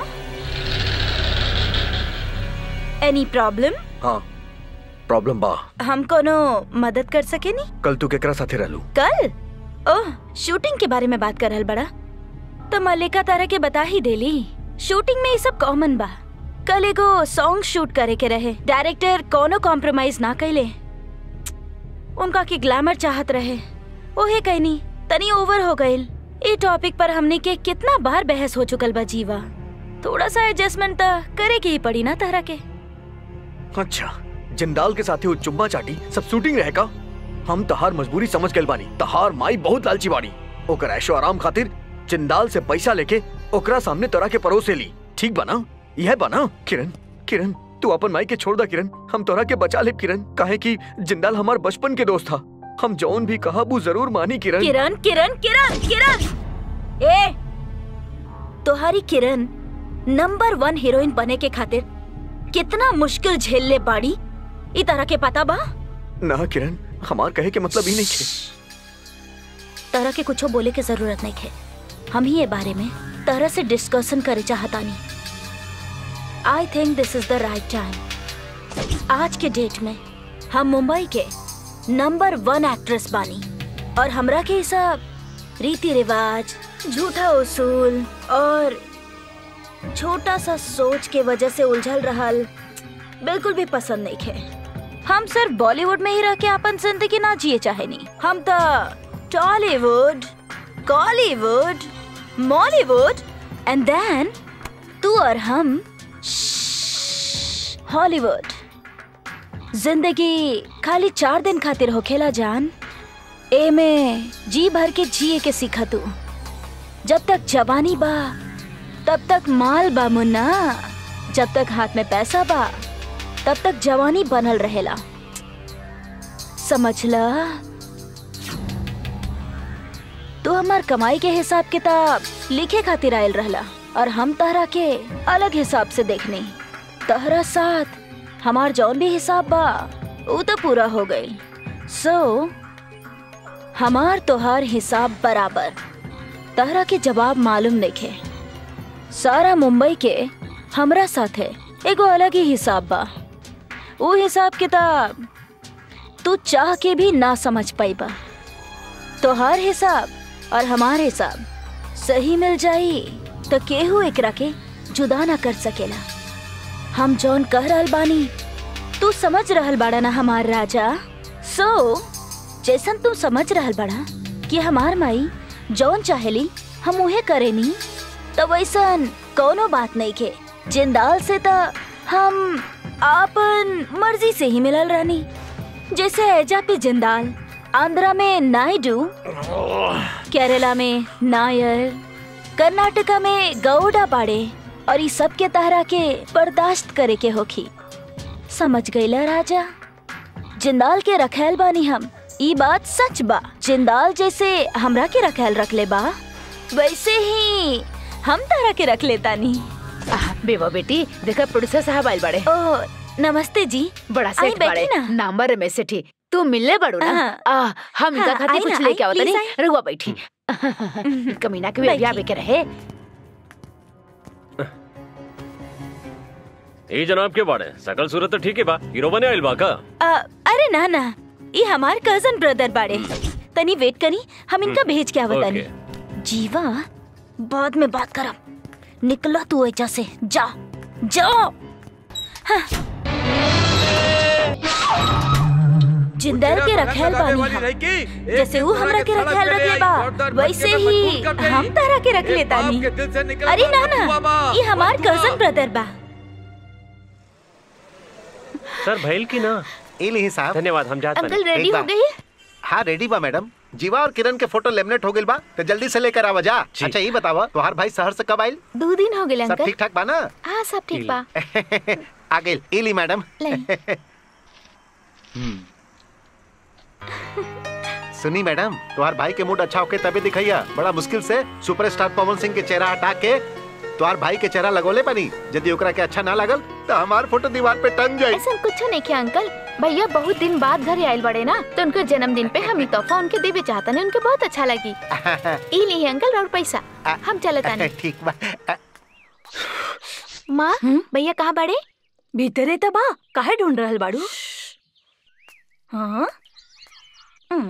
एनी प्रॉब्लम हाँ प्रॉब्लम बा हम कोनो मदद कर सके नी कल तू केकरा साथे रहलू कल ओह शूटिंग के बारे में बात कर रहल बड़ा तो मल्लिका तारा के बता ही देली शूटिंग में ये सब कॉमन बा कल एगो सॉन्ग शूट करे के रहे डायरेक्टर कोनो कॉम्प्रोमाइज ना कैले उनका की ग्लैमर चाहत रहे ओहे कहनी तनी ओवर हो गइल ए टॉपिक पर हमने के कितना बार बहस हो चुकल बा जीवा थोड़ा सा एडजस्टमेंट त करे के ही पड़ी ना तारा के अच्छा जिंदाल के साथे वो चुम्मा चाटी सब शूटिंग रहे का हम तहार मजबूरी समझ गए बानी तहार माई बहुत लालची बानी ओकर ऐशो आराम खातिर जिंदाल से पैसा लेके ओकरा सामने तोरा के परोसे ली ठीक बना यह बना किरण किरण तू अपन माई के छोड़ दा किरण हम तोरा के बचा ले किरण काहे कि जिंदाल हमार बचपन के दोस्त था हम जौन भी कहा वो जरूर मानी किरण किरण किरण किरण किरण ए तोहारी किरण नंबर वन हीरोइन बने के खातिर कितना मुश्किल झेल ले बाड़ी ई तरह के पता बा ना किरण हमार कहे के मतलब ही नहीं थे तरह के कुछो बोले के जरूरत नहीं है हम ही ये बारे में तरह से डिस्कशन करे चाहतानी I think this is the right time आज के डेट में हम मुंबई के नंबर वन एक्ट्रेस बानी और हमरा के सब रीति रिवाज झूठा उसूल और छोटा सा सोच के वजह से उलझल रहल बिल्कुल भी पसंद नहीं है हम सिर्फ बॉलीवुड में ही रह के अपन जिंदगी ना जिए चाहे नहीं हम तो Tollywood Kollywood Mollywood and then तू और हम हॉलीवुड जिंदगी खाली चार दिन खातिर होखेला जान ए में जी भर के जिए के सीखा तू जब तक जवानी बा तब तक माल बा मुन्ना जब तक हाथ में पैसा बा तब तक जवानी बनल रहेला समझला तू हमार कमाई के हिसाब किताब लिखे खातिर आयल रहला और हम तहरा के अलग हिसाब से देखनी तहरा साथ हमार जौन भी हिसाब बा वो तो पूरा हो गई सो so, हमार तोहार हिसाब बराबर तहरा के जवाब मालूम नहीं सारा मुंबई के हमरा साथे एगो अलग ही हिसाब बा वो हिसाब किताब तू चाह के भी ना समझ पाईबा तोहार हिसाब और हमार हिसाब सही मिल जाई तो केहू एकरा के जुदा ना कर सकेला हम जौन कह रहल बानी तू समझ रहल बाड़ा ना हमार राजा सो so, जैसन तू समझ रहल बाड़ा कि हमार माई जौन चाहेली हम उहे करेनी तो वैसन कोनो बात नहीं के जिंदाल से तो हम आपन मर्जी से ही मिलल रहनी जैसे एजा पे जिंदाल आंध्रा में नायडू केरला में नायर कर्नाटका में गौड़ा बाड़े और ई सब के तहरा के बर्दाश्त करे के होखी समझ गईला राजा जिंदाल के रखेल बानी हम ई बात सच बा जिंदाल जैसे हमरा के रखेल रख ले बा वैसे ही हम तरह के रख लेता नी बेवा बेटी देखा प्रोड्यूसर साहब आइल बड़े ओ नमस्ते जी बड़ा आई सेठ बैठी बड़े ना। नाम्बर रमेश सेठी तू मिलने बड़ू ना हाँ। आ, हम इनका हाँ, खातिर आई कुछ ना, लेके आई, आवत नहीं प्लीज आई। रुआ बैठी कमीना के भी अभी आवे के रहे ए जनाब के बाड़े सकल सूरत तो ठीक है बा हीरो बने आइल बा का आ, अरे ना ना ये हमार कजन ब्रदर बाड़े तनी वेट करी हम इनका भेज के आवतानी जीवा बाद में बात करब निकला तू एजा से जा जाओ हाँ। जिंदल के रखेल बानी हम। जैसे वो हमरा के रखेल रख ले बा वैसे ही हम तरह के रख लेता नी अरे ना ना ये हमार कजन ब्रदर बा सर भैल की ना एली साहब धन्यवाद हम जात अंकल रेडी हो गई हाँ रेडी बा मैडम जीवा और किरण के फोटो लेमिनेट हो गइल बा तो जल्दी से लेकर आवा जा अच्छा ये बतावा तोहार भाई शहर से कब आइल दो दिन हो गए सब अंकल ठीक ठाक बा ना हाँ सब ठीक बा आ गइल एली मैडम सुनी मैडम तुम्हार भाई के मूड अच्छा होके तभी दिखैया बड़ा मुश्किल से सुपरस्टार पवन सिंह के चेहरा हटा के तुम्हार भाई के चेहरा लगोले पानी यदि ओकरा के अच्छा ना लगल तो हमार फोटो दीवार पे टंग जाई ऐसा कुछ नहीं किया अंकल भैया बहुत दिन बाद घर आयल बड़े ना तो उनके जन्मदिन पे हम ही तोहफा उनके देवे चाहता नहीं उनके बहुत अच्छा लगी ई ली अंकल और पैसा हम चलता नहीं ठीक बा माँ भैया कहाँ बड़े भीतरे तबा काहे ढूंढ रहल बाड़ू हाँ हम्म।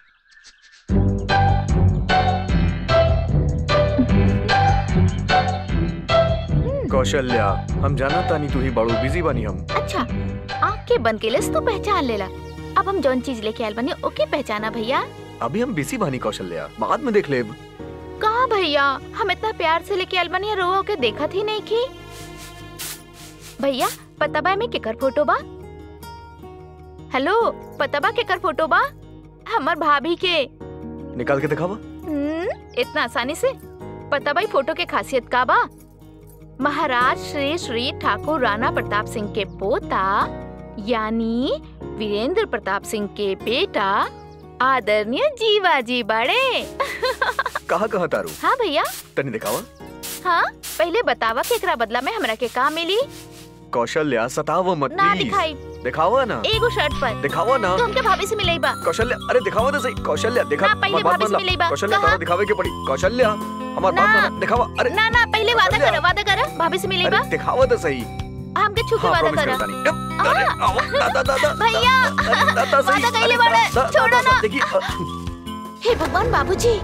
कौशल्या हम जाना तानी तू ही बड़ू बिजी बानी हम अच्छा आँख के बंद के लिए तो पहचान लेला अब हम जौन चीज लेके आयल बनी ओके पहचाना भैया अभी हम बिजी बानी कौशल्या बाद में देख लेब कहा भैया हम इतना प्यार से लेके आयल बनी रोवा के देखा थी नहीं की भैया पता बा में केकर फोटो बा हेलो पता बा केकर फोटो बा हमर भाभी के निकाल के दिखावा हम्म, इतना आसानी से पता भाई फोटो के खासियत का बा महाराज श्री श्री ठाकुर राणा प्रताप सिंह के पोता यानी वीरेंद्र प्रताप सिंह के बेटा आदरणीय जीवाजी बड़े कहा कहा तारू हाँ भैया तनी दिखावा हाँ पहले बतावा कि एकरा बदला में हमरा के का मिली कौशल्या सताव मत ना प्लीज दिखाई दिखावा ना एगो शर्ट पर दिखावा ना तो हमके भाभी से मिलई बा कौशल्या अरे दिखावा तो सही कौशल्या दिखा ना, पहले हमार बात भाभी से मान ला। मिलई बा। कौशल्या कहा? तारा दिखावे के पड़ी कौशल्या हमार बात ना। माना दिखावा अरे ना ना पहले वादा कौशल्या। कर वादा कर भाभी से मिलई बा अरे दिखावा तो सही हमके छू के हाँ, वादा promise कर करता नहीं। अब, अरे, आओ, दादा, दादा, भैया दादा, सही। वादा कइले अरे, बाड़े दा- दा- छोड़ो दा- ना देखिए, अ, हे भगवान बाबूजी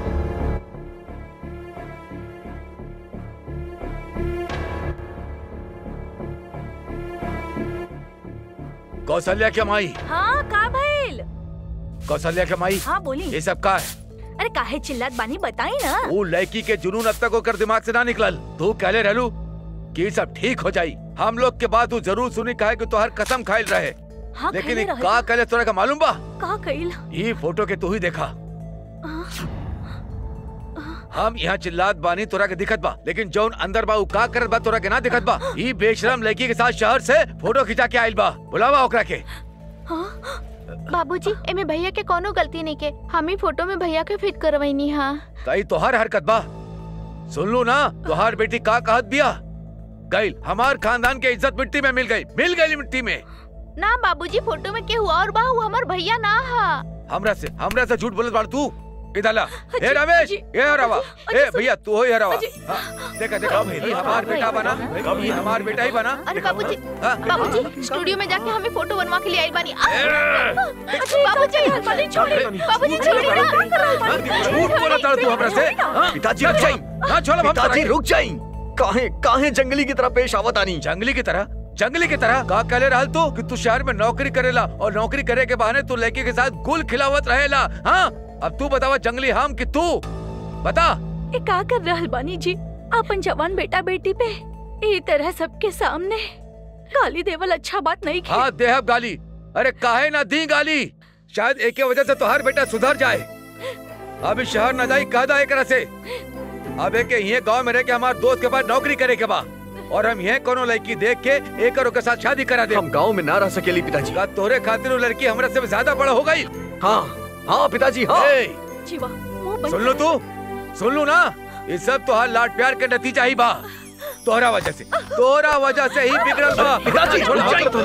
कौशल्या के माई हाँ का भइल कौशल्या के माई हाँ बोली ये सब का है अरे काहे चिल्लात बानी बताई ना वो लड़की के जुनून अब तक होकर दिमाग से ना निकलल तू कहले रहलू कि ये सब ठीक हो जाई हम लोग के बाद तू जरूर सुनी कहे कि तोहर कसम खाइल रहे हाँ लेकिन खइले ये रहे। का कहले तोरा का मालूम बा का कइल ये फोटो के तू ही देखा हम यहाँ चिल्लात बानी तोरा के दिखत बा लेकिन जौन अंदर बा उ का करत बा तोरा के ना दिखत बा ई बेशरम लड़की के साथ शहर से फोटो खिंचा के आइल बा बुलावा ओकरा के बाबूजी एमे भैया के कोनो गलती नहीं के हम ही फोटो में भैया के फिट करवैनी हाँ तई तोहर हरकत बा सुन लू ना तोहार बेटी का कहत बिया गईल हमार खानदान के इज्जत मिट्टी में मिल गई मिल गई मिट्टी में ना बाबूजी फोटो में के हुआ और बा वो हमार भैया ना हा हमरा से हमरा से झूठ बोलत बाड़ तू इधर ला ए रमेश ए हरावा ए भैया तू हो हरावा हाँ, देखा देखा ये हमार बेटा बना ये हमार बेटा ही बना अरे बाबूजी हाँ। बाबूजी स्टूडियो में जाके हमें फोटो बनवा के लिए आई बानी आ, बाबूजी बाबूजी छोड़िए बाबूजी छोड़िए ना झूठ बोला तारा तू हमरा से हाँ? पिताजी रुक जाई हाँ छोड़ो हम पिताजी करेंगे। रुक जाई काहे काहे जंगली की तरह पेश आवत आनी जंगली की तरह जंगली की तरह का कहले रहल तू कि तू शहर में नौकरी करेला और नौकरी करे के बहाने तू लड़की के साथ गुल खिलावत रहेला हाँ अब तू बतावा जंगली हम कि तू बता ए का कर रहल बानी जी अपन जवान बेटा बेटी पे ए तरह सबके सामने गाली देवल अच्छा बात नहीं खे हाँ देहब गाली अरे काहे ना दी गाली शायद एक के वजह से तो हर बेटा सुधर जाए अभी शहर न जाई कह दा एकरा से अब एक ये गांव में रह के हमारे दोस्त के पास नौकरी करे के बा और हम ये कोनो लड़की देख के एक और के साथ शादी करा दे हम गांव में ना रह सकेली पिताजी का तोरे खातिर वो लड़की हमरा से ज्यादा बड़ा हो गई हाँ हाँ पिताजी हाँ जीवा मुंह बंद सुन लो तू सुन लो ना ये सब तो हाल लाड प्यार के नतीजा ही बा तोहरा वजह से तोहरा वजह से ही बिगड़ल बा पिताजी, छोड़ ना जाई। करतो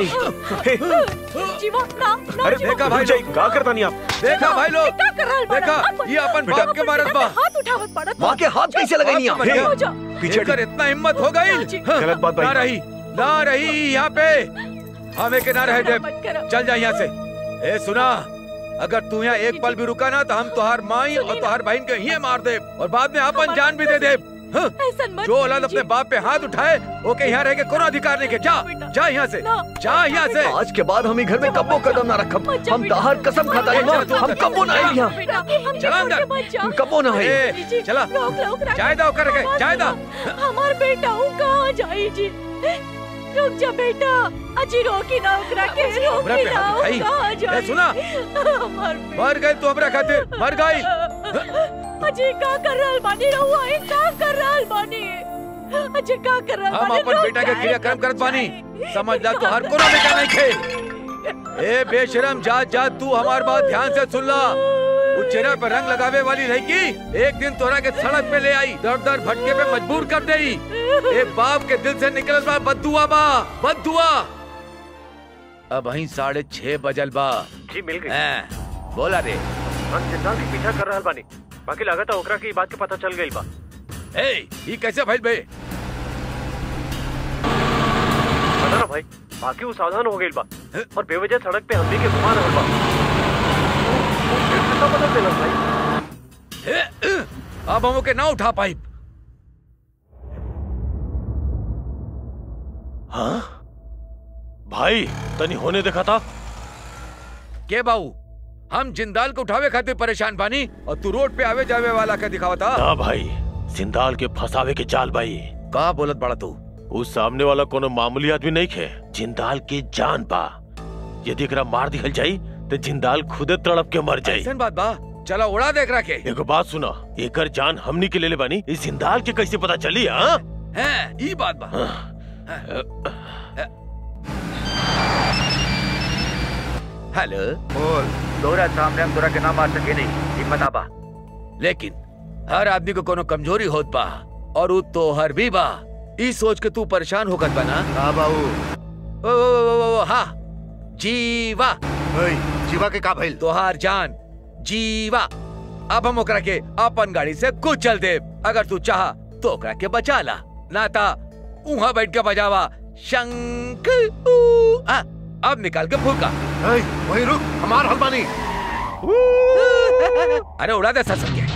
नहीं। जीवा ना ना अरे देखा भाई लोग का करता नहीं आप देखा भाई लोग का कर रहल बाड़ा? देखा अपन- ये अपन बेटा, बाप के अपन मारत बेटा बा पे हाथ उठावत पड़त माँ के हाथ कैसे लगाई आप? हे, हो जा पीछे कर इतना हिम्मत हो गई गलत बात भाई। ना रही ना रही यहाँ पे हमें के ना रहे दे मत करो। चल जा यहाँ से ए सुना अगर तू यहाँ एक पल भी रुका ना तो हम तुहार माई और तुहार बहन के ही मार दे और बाद में अपन जान भी दे दे हाँ? ऐसा मत जो औलाद अपने बाप पे हाथ उठाए ओके यहाँ रह के कोनो अधिकार नहीं के जा जा यहाँ से जा यहाँ से आज के बाद हम ही घर में कब्बो कदम ना रखब हम दाहर कसम खाता है माँ हम कब्बो ना आई यहाँ बेटा हम चला अंदर। छोड़ के मत जा कब्बो ना आई ए, जी, चला रोक लो, ओकरा। जाए दा ओकर के जाए दा हमार बेटा हूँ कहाँ जाई जी रुक जा बेटा अजी रोकी ना ओकरा के हमरा रोकी पे ना हाथ उठाई। कहाँ ए, जाई सुना हमार मर गई तू हमरा खातिर मर गई अजी का कर रहल बानी रहुआ ए का कर रहल बानी अजी का कर रहल हम बानी अपन रुक बेटा के जाए, क्रियाक्रम करत बानी समझ ला तू हर कोनो बेटा नहीं खे ए बेशरम जा जा तू हमार बात ध्यान से सुन ला वो चेहरा पे रंग लगावे वाली लड़की एक दिन तोरा के सड़क पे ले आई दर दर भटके पे मजबूर कर देई ए बाप के दिल से निकलल बा बददुआ बा बददुआ अब वहीं साढ़े छह बजल बा जी मिल गई हैं, बोला रे हम जिंदा के पीछा कर रहल बानी बाकी लागत है ओकरा की बात के पता चल गई बा ए ये कैसे भइल बे पता ना भाई बाकी वो सावधान हो गई बा और बेवजह सड़क पे हमने के घुमा रहल बा वो फिर कितना पता चला भाई ए, अ, अब हम ओके ना उठा पाई हाँ भाई तनी होने देखा था के बाऊ हम जिंदाल को उठावे खातिर परेशान बानी और तू रोड पे आवे जावे वाला का दिखावा था ना भाई जिंदाल के फसावे के जाल भाई का बोलत बड़ा तू उस सामने वाला कोनो मामूली आदमी नहीं खे जिंदाल के जान बा यदि एकरा मार दिखल जाई तो जिंदाल खुदे तड़प के मर जाई ऐसन बात बा चला उड़ा देख रखे एगो बात सुना एकर जान हमनी के लेले बानी इस जिंदाल के कैसे पता चली हाँ है ई बात बा हेलो बोल तोरा सामने हम तोरा के ना मार सके नहीं हिम्मत आबा लेकिन हर आदमी को कोनो कमजोरी होत बा और उ तो हर भी बा ई सोच के तू परेशान होकर बना हाँ बाबू ओ, ओ, ओ, ओ, ओ, हाँ जीवा जीवा के का भइल तोहार जान जीवा अब हम ओकरा के अपन गाड़ी से कुछ चल दे अगर तू चाह तो ओकरा के बचा ला ना ता उहाँ बैठ के बजावा शंख ऊ, आ, अब निकाल के फूका वही रुक हमार हलवानी अरे उड़ा दे सर के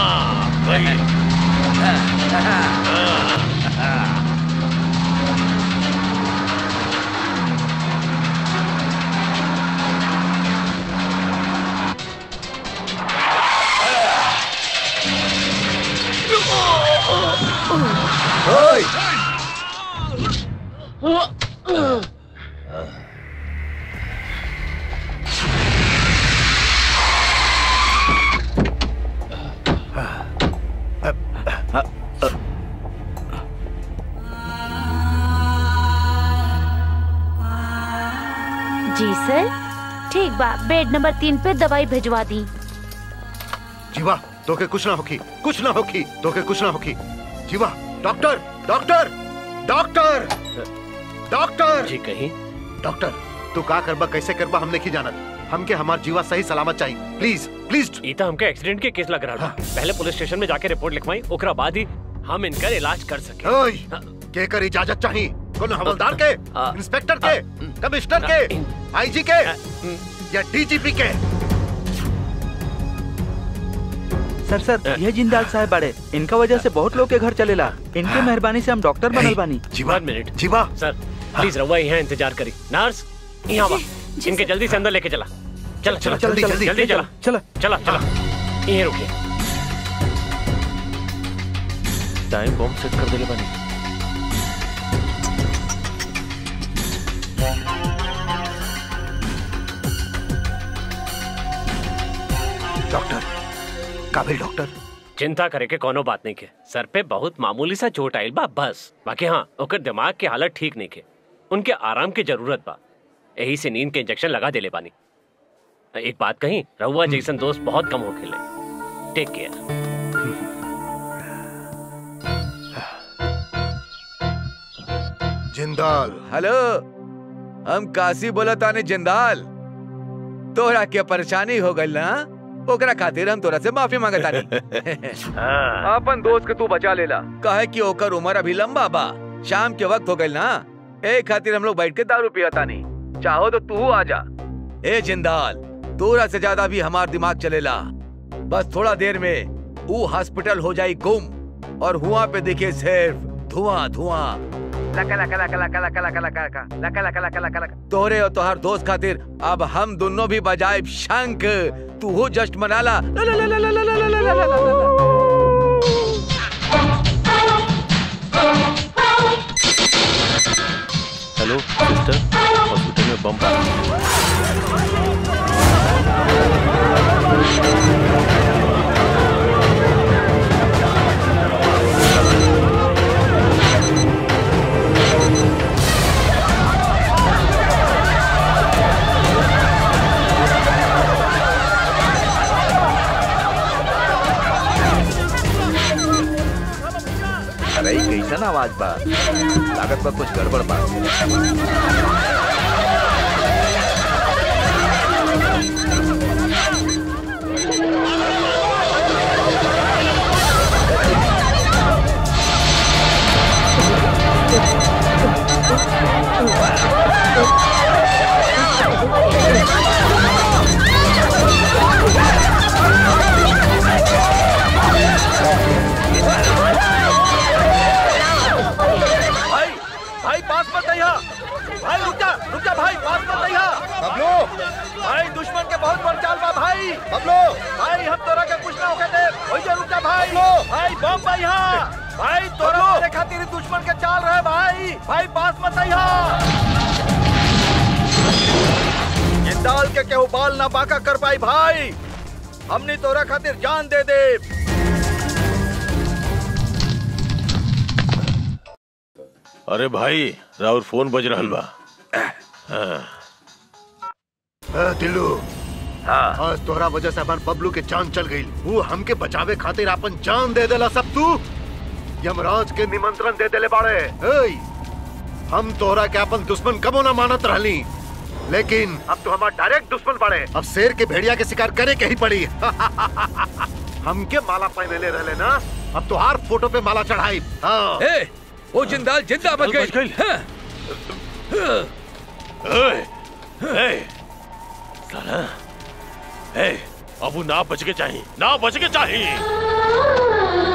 जी सर ठीक बा बेड नंबर तीन पे दवाई भिजवा दी जीवा तोके कुछ ना होखी कुछ ना होखी तोके कुछ ना होखी जीवा डॉक्टर डॉक्टर डॉक्टर डॉक्टर जी कहीं डॉक्टर तू का करबा कैसे करबा हम नहीं जानत हमके हमार जीवा सही सलामत चाहिए प्लीज प्लीज ई तो हमके एक्सीडेंट के केस लग रहा बा पहले पुलिस स्टेशन में जाके रिपोर्ट लिखवाई ओकरा बाद ही हम इनकर इलाज कर सके ओए के कर इजाजत चाहिए कौन हवलदार के इंस्पेक्टर के कमिश्नर के आईजी के या डीजीपी के सर सर ये जिंदाल साहब बड़े इनका वजह से बहुत लोग के घर चलेला इनके मेहरबानी से हम डॉक्टर बनल बानी जीवा मिनट जीवा सर प्लीज रवा यहाँ इंतजार करी नर्स यहाँ बा इनके जल्दी से अंदर लेके चला चला चला जल्दी, जल्दी जल्दी, जल्दी चला चला चला चला यहीं रुकिए टाइम बॉम्ब सेट कर देले बानी डॉक्टर काबिल डॉक्टर चिंता करे के कोनो बात नहीं के सर पे बहुत मामूली सा चोट आयल बा बस बाकी हाँ ओकर दिमाग के हालत ठीक नहीं के उनके आराम की जरूरत बा यही से नींद के इंजेक्शन लगा देले बानी एक बात कही रहुआ जैसन दोस्त बहुत कम हो खेले टेक केयर जिंदाल हेलो हम काशी बोला ताने जिंदाल तोरा के परेशानी हो गई ना ओकरा खातिर हम तोरा से माफी मांगता अपन दोस्त के तू बचा लेला कहे कि ओकर उम्र अभी लंबा बा शाम के वक्त हो गई ना ए खातिर हम लोग बैठ के दारू पियता नहीं चाहो तो तू आ जा ए जिंदाल तोरा से ज्यादा भी हमार दिमाग चलेला बस थोड़ा देर में वो हॉस्पिटल हो जाई गुम और हुआ पे दिखे सिर्फ धुआं धुआं लका लका लका लका लका लका लका लका लका लका लका लका लका तोरे और तोहार दोस्त खातिर अब हम दोनों भी बजाए शंख तू हो जस्ट मनाला ला ला ला ला ला ला ला ला ला ला ला ला हेलो सिस्टर हॉस्पिटल में बम पड़ा अरे ई कैसन आवाज बा लागत बा कुछ गड़बड़ बा भाई भाई पास मत आइया भाई रुक जा रुक जा भाई पास मत आइया बबलू भाई दुश्मन के बहुत बड़ चाल बा भाई बबलू भाई हम तोरा के कुछ ना होके दे ओइ जा रुक जा भाई भाई बम भाई हां भाई तोरा मारे खातिर दुश्मन के चाल रहे भाई भाई पास मत आइहा जिंदाल के केहू बाल ना बाका कर पाई भाई हमने तोरा खातिर जान दे दे अरे भाई राउर फोन बज रहल बा हाँ। ए, दिल्लू हाँ आज तोहरा वजह से अपन बबलू के जान चल गई वो हमके बचावे खातिर अपन जान दे देला सब तू यमराज के निमंत्रण दे देले बाड़े ए, हम तोहरा के अपन दुश्मन कबो ना मानत रहली लेकिन अब तो हमार डायरेक्ट दुश्मन बाड़े अब शेर के भेड़िया के शिकार करे के ही पड़ी हमके माला पहने ले रहले ना अब तो हर फोटो पे माला चढ़ाई हाँ ए, वो जिंदाल जिंदा बच गई हाँ। ए, ए, साला, ए, अब वो ना बच के चाहिए ना बच के चाहिए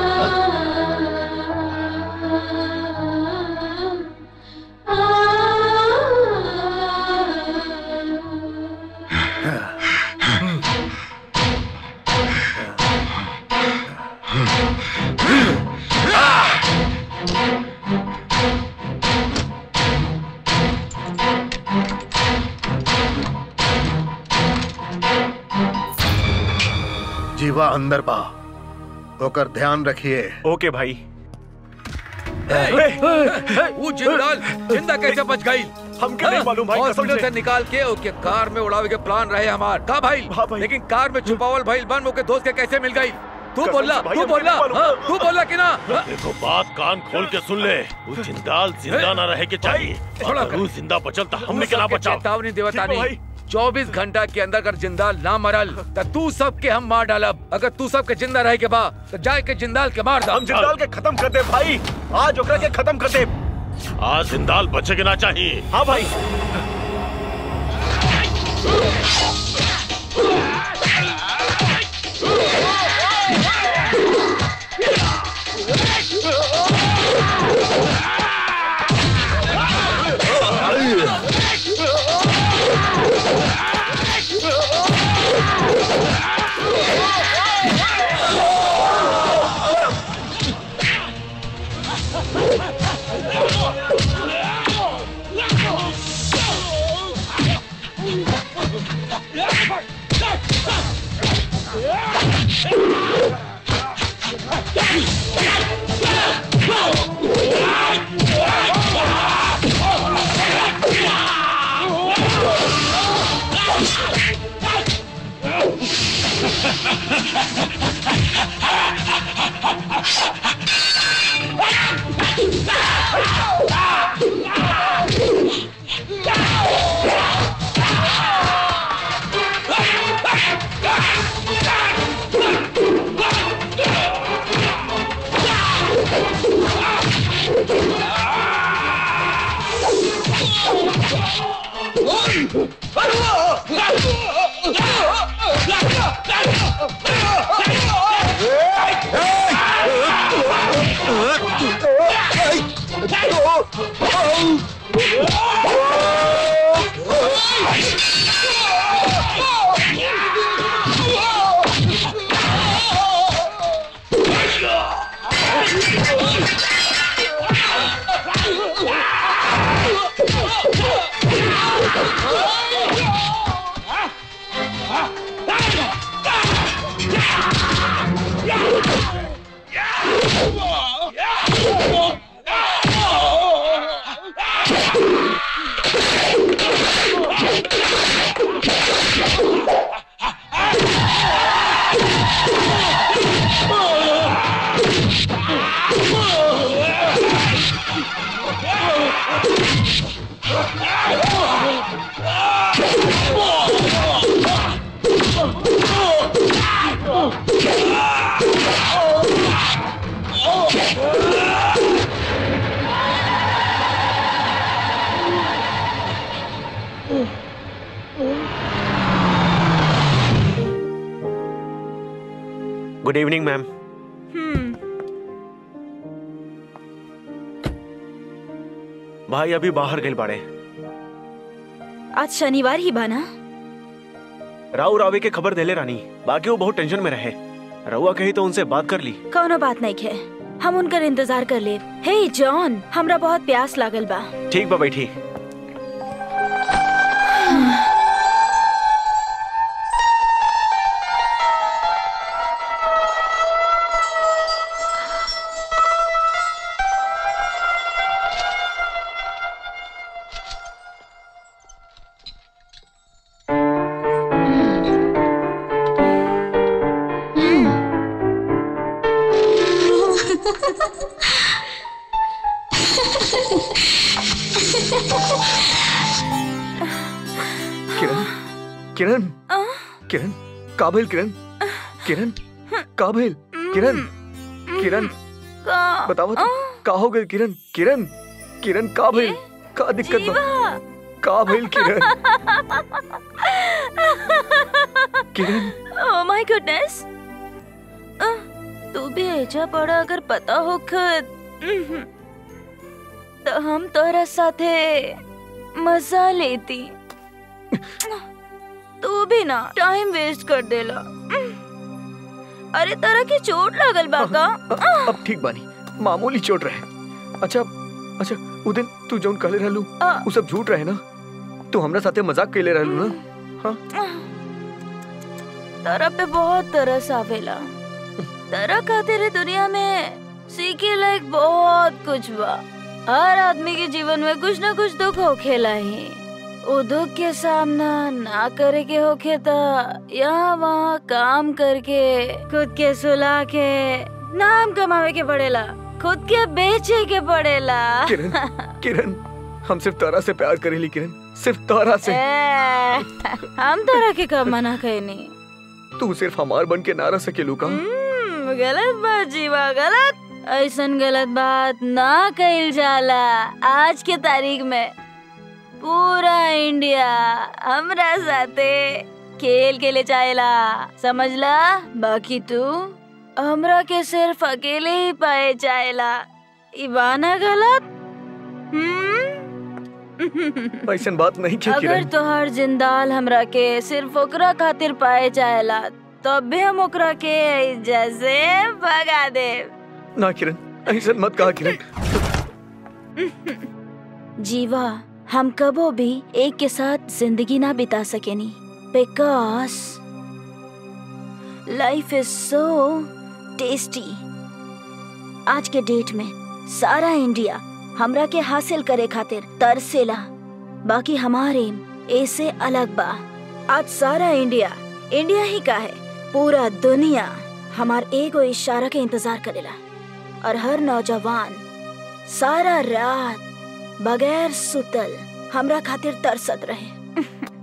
जीवा अंदर बा ओकर ध्यान रखिए ओके भाई वो जिंदाल जिंदा कैसे बच गई हमके नहीं मालूम भाई, कसम हॉस्पिटल से। से निकाल के ओके कार में उड़ावे के प्लान रहे हमार का भाई लेकिन कार में छुपावल भाई बन ओके दोस्त के कैसे मिल गई तू कसम बोला से भाई, तू हमके बोला नहीं मालूम। हाँ, तू बोला कि ना हाँ? देखो बात कान खोल के सुन ले वो जिंदाल जिंदा ना रहे के चाहिए छोड़ा अगर वो जिंदा बचल तो हमने के ना सबके बचाओ चेतावनी देवतानी ठीक बा भाई। चौबीस घंटा के अंदर अगर जिंदाल ना मरल तो तू सबके हम मार डालब अगर तू सबके जिंदा रहे के बा तो जाए के जिंदाल के मार हम जिंदाल के खत्म कर दे भाई आज ओकरा के खत्म कर दे आज जिंदाल बचे के ना चाहिए हाँ भाई गुड इवनिंग मैम भाई अभी बाहर गए बाड़े आज शनिवार ही बाना राव रावे के खबर देले रानी बाकी वो बहुत टेंशन में रहे रउआ कही तो उनसे बात कर ली कौनो बात नहीं खे हम उनकर इंतजार कर ले हे जॉन हमरा बहुत प्यास लागल बा ठीक बा बैठी किरण किरण किरण काबिल किरण किरण काबिल किरण किरण बताओ तो का हो गई किरण किरण किरण काबिल का दिक्कत बा काबिल किरण किरण ओह माय गुडनेस तू भी ऐजा पड़ा अगर पता हो खुद तो हम तोरा साथे मजा लेती तू भी ना टाइम वेस्ट कर देला अरे तरह की चोट लगल बाका अब ठीक बानी मामूली चोट रहे अच्छा अच्छा उ दिन तू जौन कहले रहलू उ सब झूठ रहे ना तू हमरा साथे मजाक कैले रहलू ना तरह पे बहुत तरस आवेला तरह खातिर ही दुनिया में सीखे लायक बहुत कुछ बा हर आदमी के जीवन में कुछ ना कुछ दुख होखेला ही वो दुख के सामना ना करे के होखे त यहाँ वहाँ काम करके खुद के सुला के नाम कमावे के पड़ेला खुद के बेचे के पड़ेला किरण किरण हम सिर्फ तारा से प्यार करेली किरण सिर्फ तारा से ए, हम तरह के कब मना कहनी तू सिर्फ हमार बन के ना रह सकेलू का हम्म, गलत बात जीवा गलत ऐसन गलत बात ना कइल जाला आज के तारीख में पूरा इंडिया हमरा साथे खेल के ले चाहेला समझला बाकी तू हमरा के सिर्फ अकेले ही पाए चाहेला इबाना गलत हम्म ऐसन बात नहीं की अगर किरण तोहर जिंदाल हमरा के सिर्फ ओकरा खातिर पाए चाहेला तब भी हम ओकरा के जैसे भगा दे ना किरण ऐसन मत कहा किरण जीवा हम कबो भी एक के साथ जिंदगी ना बिता सकेनी because life is so tasty आज के डेट में सारा इंडिया हमरा के हासिल करे खातिर तरसेला बाकी हमारे एम ऐसे अलग बा आज सारा इंडिया इंडिया ही का है पूरा दुनिया हमार एगो इशारा के इंतजार करेला और हर नौजवान सारा रात बगैर सुतल हमरा खातिर तरसत रहे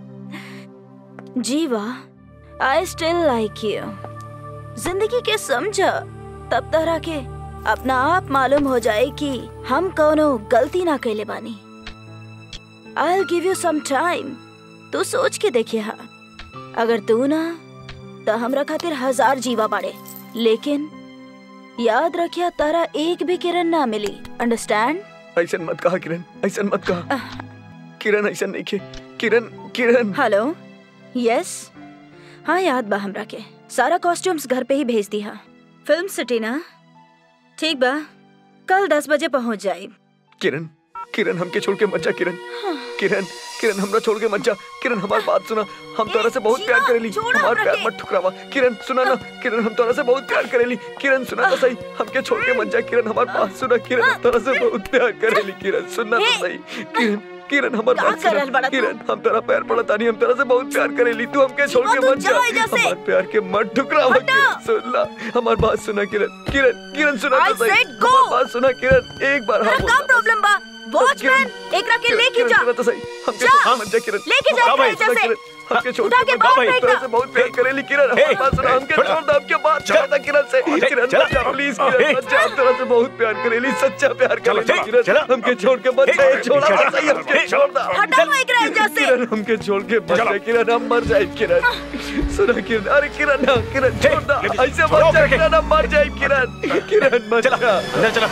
जीवा आई स्टिल लाइक यू जिंदगी के समझ तब तरह के अपना आप मालूम हो जाए कि हम कोनो गलती ना कैले बानी I give you some time तू सोच के देखिए हा अगर तू ना तो हमरा खातिर हजार जीवा बाड़े लेकिन याद रखिया तारा एक भी किरण ना मिली अंडरस्टैंड ऐसन मत कहा किरण ऐसन मत कहा किरण ऐसन नहीं के किरण किरण हेलो यस हाँ याद बा हमरा के सारा कॉस्ट्यूम्स घर पे ही भेज दी हा फिल्म सिटी ना ठीक बा कल दस बजे पहुंच जाए किरण किरण हमके छोड़ के मत जा किरण किरण किरण हमरा छोड़ के मत जा किरण हमारी बात सुना हम तोरा से बहुत प्यार करेली हमार प्यार मत ठुकरावा किरण सुना ना किरण हम तोरा से बहुत प्यार करेली किरण सुना तो सही हमके छोड़ के मत जा किरण हमारी बात सुना किरण हम तोरा से बहुत प्यार करेली किरण सुनना तो सही किरण किरण हमारी का बात कर रहल सुना बाड़ा तू? किरण हम तेरा पैर पड़ा तानी हम तेरा से बहुत प्यार करेली तू हमके छोड़ के तू मत जा जाओ एजा से। हमार प्यार के मत ठुकरावा किरण सुन ला हमारी बात सुना किरण किरण किरण सुना I तो सही said go. हमारी बात सुना किरण एक बार हाँ का प्रॉब्लम बा वॉचमैन एकरा के लेके जा तो सही हमके जा। छोड़ के मत जा किरण लेके जा हाँ भाई, एकरा एजा से। किरण, हमके छोड़ उठा के के मत बाहर जा फेंक तेरे ना। से बहुत प्यार करेली किरण हमारी बात सुना हमके छोड़ दे हमके बात छोड़ दे किरण से किरण मत जा प्लीज किरण मत जा हम तेरे से बहुत प्यार करेली सच्चा प्यार करेली किरण हमके छोड़ के मत जा छोड़ा मत सही हमके छोड़ दे हटाओ एकरा एजा से किरण हमके छोड़ के मत जा किरण हम मर जाए किरण सुना किरण अरे किरण ना किरण छोड़ दे ऐसे मत जा किरण हम मर जाए किरण किरण मत जा अंदर चला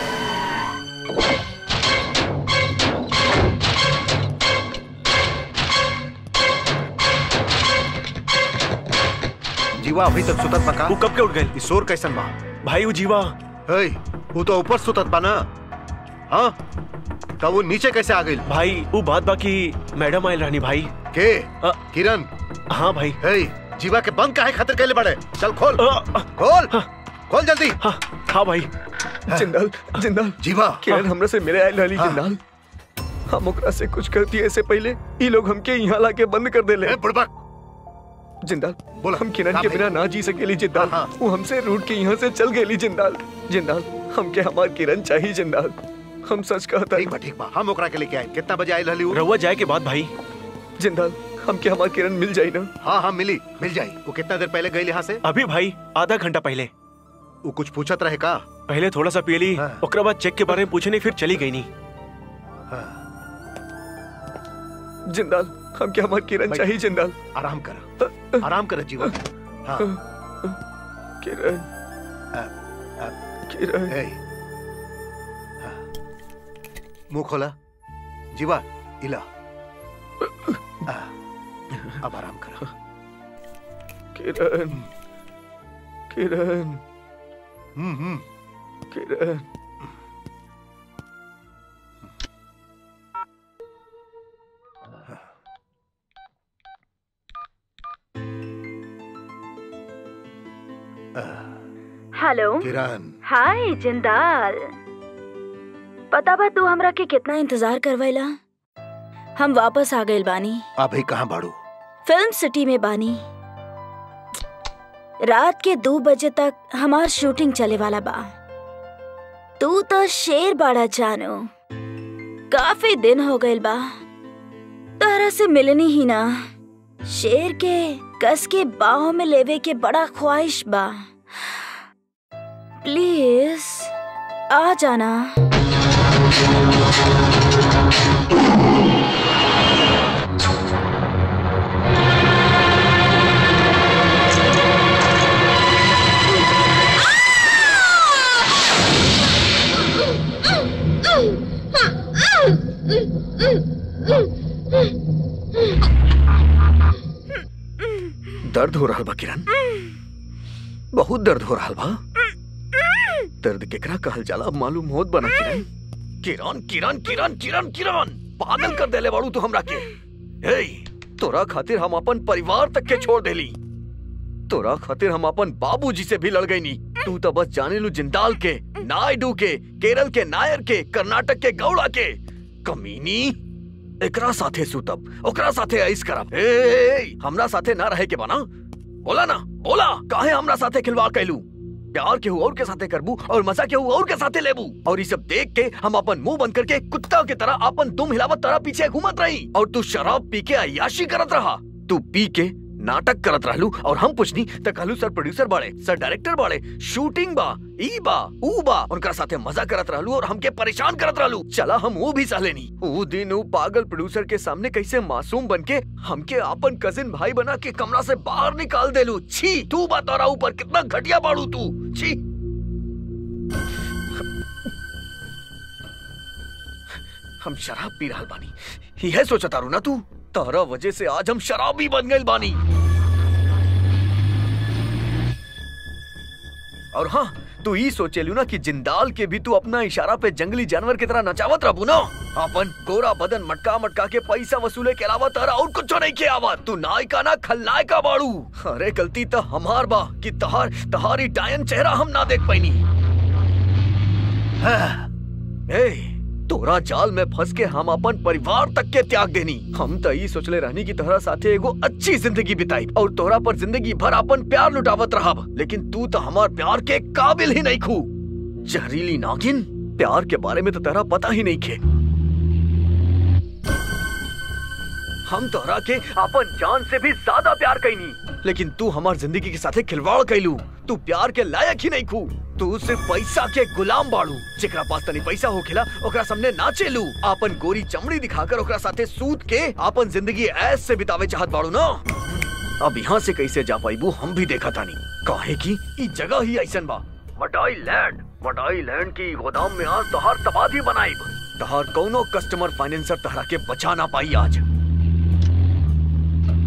जीवा अभी तक सुतत बका वो कब के उठ गए ई शोर कैसन बा भाई वो जीवा हे वो तो ऊपर सुतत बा ना हाँ तब वो नीचे कैसे आ गई भाई वो बात बाकी मैडम आयल रानी भाई के किरण हाँ भाई हे जीवा के बंद काहे खातिर कैले बड़े चल खोल खोल खोल जल्दी हाँ भाई जिंदाल जिंदाल जीवा किरण हमरा से मिले आयल रहली जिंदाल हम ओकरा से कुछ करती ऐसे पहले ई लोग हमके यहाँ लाके बंद कर देले बुड़बक जिंदाल बोला हम किरण हाँ के भाई। बिना ना जी सकेली जिंदाल वो हमसे रूट के यहाँ से चल गेली जिंदाल जिंदाल हमके हमार किरण चाहिए जिंदाल हम सच कहता ठीक बा ठीक बा हम ओकरा के लेके आए कितना बजे आयल रहली वो रहुआ जाए के बाद भाई जिंदाल हमके हमार किरण मिल जाई ना हाँ हाँ मिली मिल जाई वो कितना देर पहले गई यहाँ से अभी भाई आधा घंटा पहले वो कुछ पूछत रहे का पहले थोड़ा सा पी ली ओकरा बाद चेक के बारे में पूछे नहीं फिर चली गई नहीं जिंदाल हमके हमार किरण भाई। चाहिए जिंदाल आराम कर आराम कर जीवा हाँ किरण किरण हे मुंह खोला जीवा इला आ, अब आराम कर किरण किरण हम्म हम्म किरण हेलो किरण हाय जिंदाल पता बा तू हमरा के कितना इंतजार करवैला हम वापस आ गइल बानी अभी कहाँ बाड़ू फिल्म सिटी में बानी रात के दो बजे तक हमार शूटिंग चले वाला बा तू तो शेर बाड़ा जानो काफी दिन हो गइल बा तारा से मिलनी ही ना शेर के कस के बाहों में लेवे के बड़ा ख्वाहिश बा प्लीज आ जाना दर्द हो रहा बा किरण बहुत दर्द हो रहा बा दर्द केकरा कहल जाला अब मालूम होत बना किरण किरण किरण किरण किरण किरण पागल कर देले बाड़ू तू हमरा के हे तोरा खातिर हम अपन परिवार तक के छोड़ देली तोरा खातिर हम अपन बाबूजी से भी लड़ गई नी तू तो बस जाने लू जिंदाल के नायडू के केरल के नायर के कर्नाटक के गौड़ा के कमीनी एकरा साथे सुतब ओकरा साथे ऐस करब ए, ए, ए हमरा साथे ना रहे के बना बोला ना बोला काहे हमरा साथे खिलवाड़ कैलू प्यार केहू और के साथे करबू और मजा केहू और के साथे लेबू और ये सब देख के हम अपन मुंह बंद करके कुत्ता की तरह अपन दुम हिलावत तरह पीछे घूमत रही और तू शराब पी के अयाशी करत रहा तू पी के नाटक करत रहलू और हम पूछनी त कहलू सर प्रोड्यूसर बाड़े सर डायरेक्टर बाड़े शूटिंग बा ई बा ऊ बा उनका साथे मजा करत रहलू और हमके परेशान करत रहलू चला हम वो भी सहलेनी ऊ दिन ऊ पागल प्रोड्यूसर के सामने कैसे मासूम बन के हमके अपन कजिन भाई बना के कमरा से बाहर निकाल देलू छी तू बा तोरा ऊपर कितना घटिया बाड़ू तू छी हम शराब पी रहल बानी यह सोचा तारू ना तू तारा वजह से आज हम शराबी बन गए बानी और हाँ तू ही सोचेलू ना कि जिंदाल के भी तू अपना इशारा पे जंगली जानवर की तरह नचावत रहबू ना अपन गोरा बदन मटका मटका के पैसा वसूले के अलावा तारा और कुछ नहीं के आवा तू नायका ना खलनायका बाड़ू अरे गलती तो हमार बा कि तहार तहारी डायन चेहरा हम ना देख पैनी ए तोरा जाल में फंस के हम अपन परिवार तक के त्याग देनी हम तो ये सोचले रहनी की तोहरा साथे एगो अच्छी जिंदगी बिताई और तोरा पर जिंदगी भर अपन प्यार लुटावत रहब लेकिन तू तो हमार प्यार के काबिल ही नहीं खू जहरीली नागिन प्यार के बारे में तो तेरा पता ही नहीं खे हम तोहरा के अपन जान से भी ज्यादा प्यार कैनी लेकिन तू हमार जिंदगी के साथे खिलवाड़ कैलू तू प्यार के लायक ही नहीं खू तू सिर्फ पैसा के गुलाम बाड़ू जेकरा पास तनी पैसा होखेला ओकरा सामने नाचेलू अपन गोरी चमड़ी दिखाकर ओकरा साथे सूत के अपन जिंदगी ऐस से बितावे चाहत बाड़ू ना अब यहाँ से कैसे जा पाईबू हम भी देखा तानी काहे की ई जगह ही ऐसन बा मडाई लैंड मडाई लैंड की गोदाम में आज तहार तबादी बनाई तहार कौनो कस्टमर फाइनेंसर तहरा के बचा ना पाई आज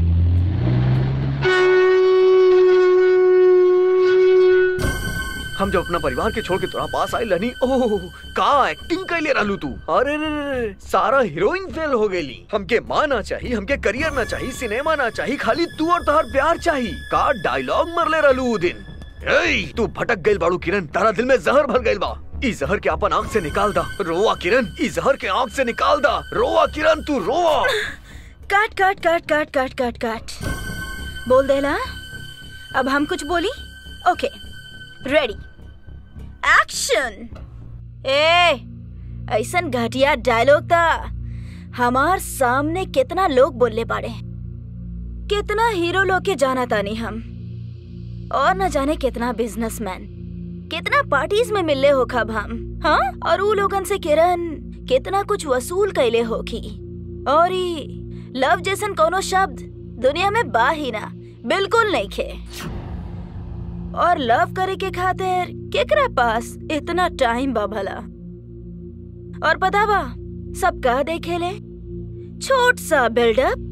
हम जब अपना परिवार के छोड़ के तोरा पास आई लनी ओह का एक्टिंग कैले रहलू तू अरे रे रे रे, सारा हीरोइन फेल हो गईली हमके माँ ना चाहिए हमके करियर ना चाहिए सिनेमा ना चाहिए खाली तू और तोहर प्यार चाहिए का डायलॉग मरले रहलू उ दिन ए तू भटक गइल बाड़ू किरण तारा दिल में जहर भर गइल बा ई जहर के अपन आंख से निकाल दा रोआ किरण ई जहर के आंख से निकाल दा रोआ किरण तू रोआ काट काट काट काट काट काट काट बोल देला अब हम कुछ बोली ओके रेडी एक्शन ए ऐसन घटिया डायलॉग था हमार सामने कितना लोग बोलले बाड़े कितना हीरो लोग के जाना तानी हम और न जाने कितना बिजनेसमैन कितना पार्टीज में मिलले हो खब हम हाँ और ऊ लोगन से किरण कितना कुछ वसूल कैले होखी और ई लव जैसन कोनो शब्द दुनिया में बा ही ना बिल्कुल नहीं खे और लव करे के खातिर केकरा पास इतना टाइम बा भला और पता बा सब का देखे ले छोट सा बिल्डअप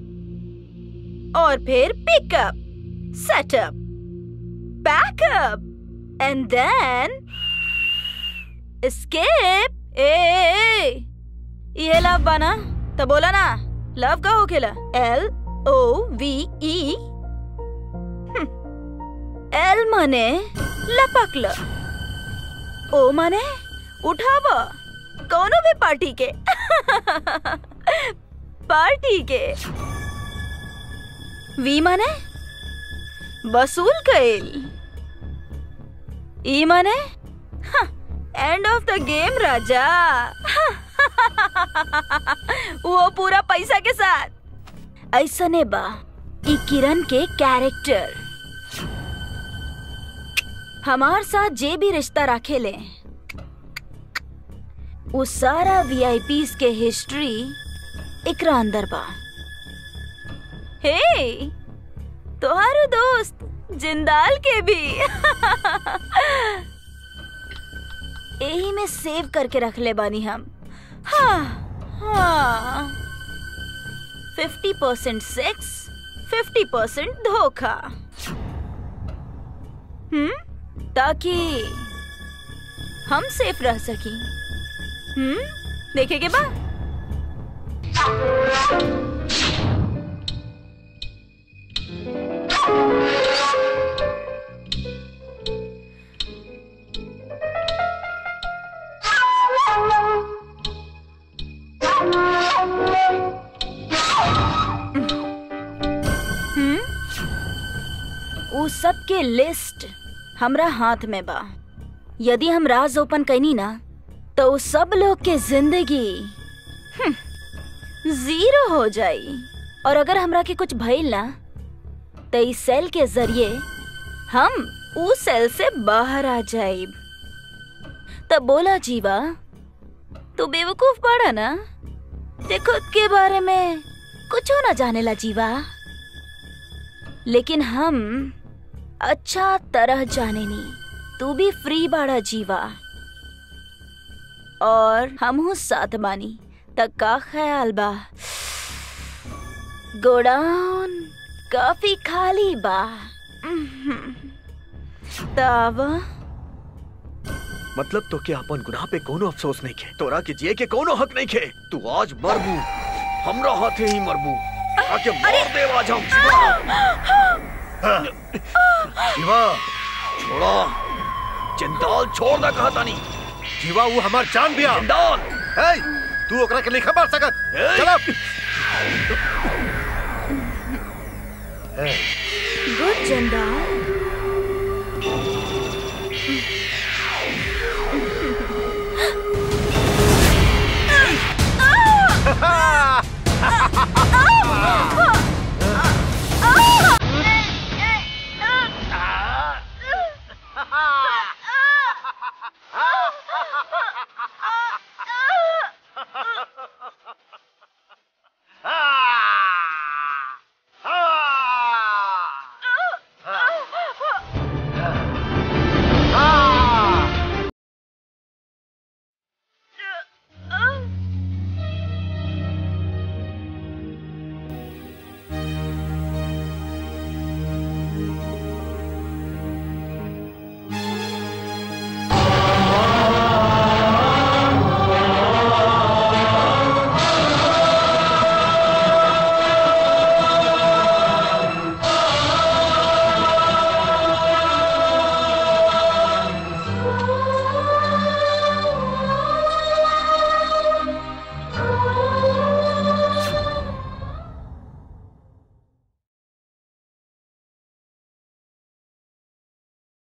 और फिर pickup setup backup and then escape ए, ए, ए ये लव बना तो बोला ना लव का हो खेला L O V E L माने लपक ल ओ माने उठाव कोनो भी पार्टी के पार्टी के वी माने वसूल कैल ई माने एंड ऑफ द गेम राजा वो पूरा पैसा के साथ ऐसा ने बा ई किरण के कैरेक्टर हमार साथ जे भी रिश्ता रखे ले वो सारा वीआईपीस के हिस्ट्री एकरा अंदर बा हे तोहारो दोस्त जिंदाल के भी यही में सेव करके रख ले बानी हम हाँ हाँ fifty percent sex fifty percent धोखा हम्म ताकि हम सेफ रह सकी हम्म देखेगे बा हम्म उ सब के लिस्ट हमरा हाथ में बा यदि हम राज ओपन कैनी ना तो उ सब लोग के जिंदगी हम्म, जीरो हो जाई और अगर हमरा के कुछ भइल ना तो इस सेल के जरिए हम उ सेल से बाहर आ जाइब तब बोला जीवा तू बेवकूफ पड़ा ना ते खुद के बारे में कुछ ना जानेला जीवा लेकिन हम अच्छा तरह जाने नी तू भी फ्री बाड़ा जीवा और हम हूँ साथ बानी तक का ख्याल बा गोडाउन काफी खाली बा तावा मतलब तो क्या अपन गुनाह पे कोनो अफसोस नहीं खे तोरा के जिए के कोनो हक नहीं खे तू आज मरबू हमरा हाथे ही मरबू आके मार दे आज हम जीवा छोड़ा जिंदाल छोड़ ना कहा तानी जीवा वो हमार जान बिया जिंदाल ए तू ओकरा के लिखा मार सकत चल गुड जंदाल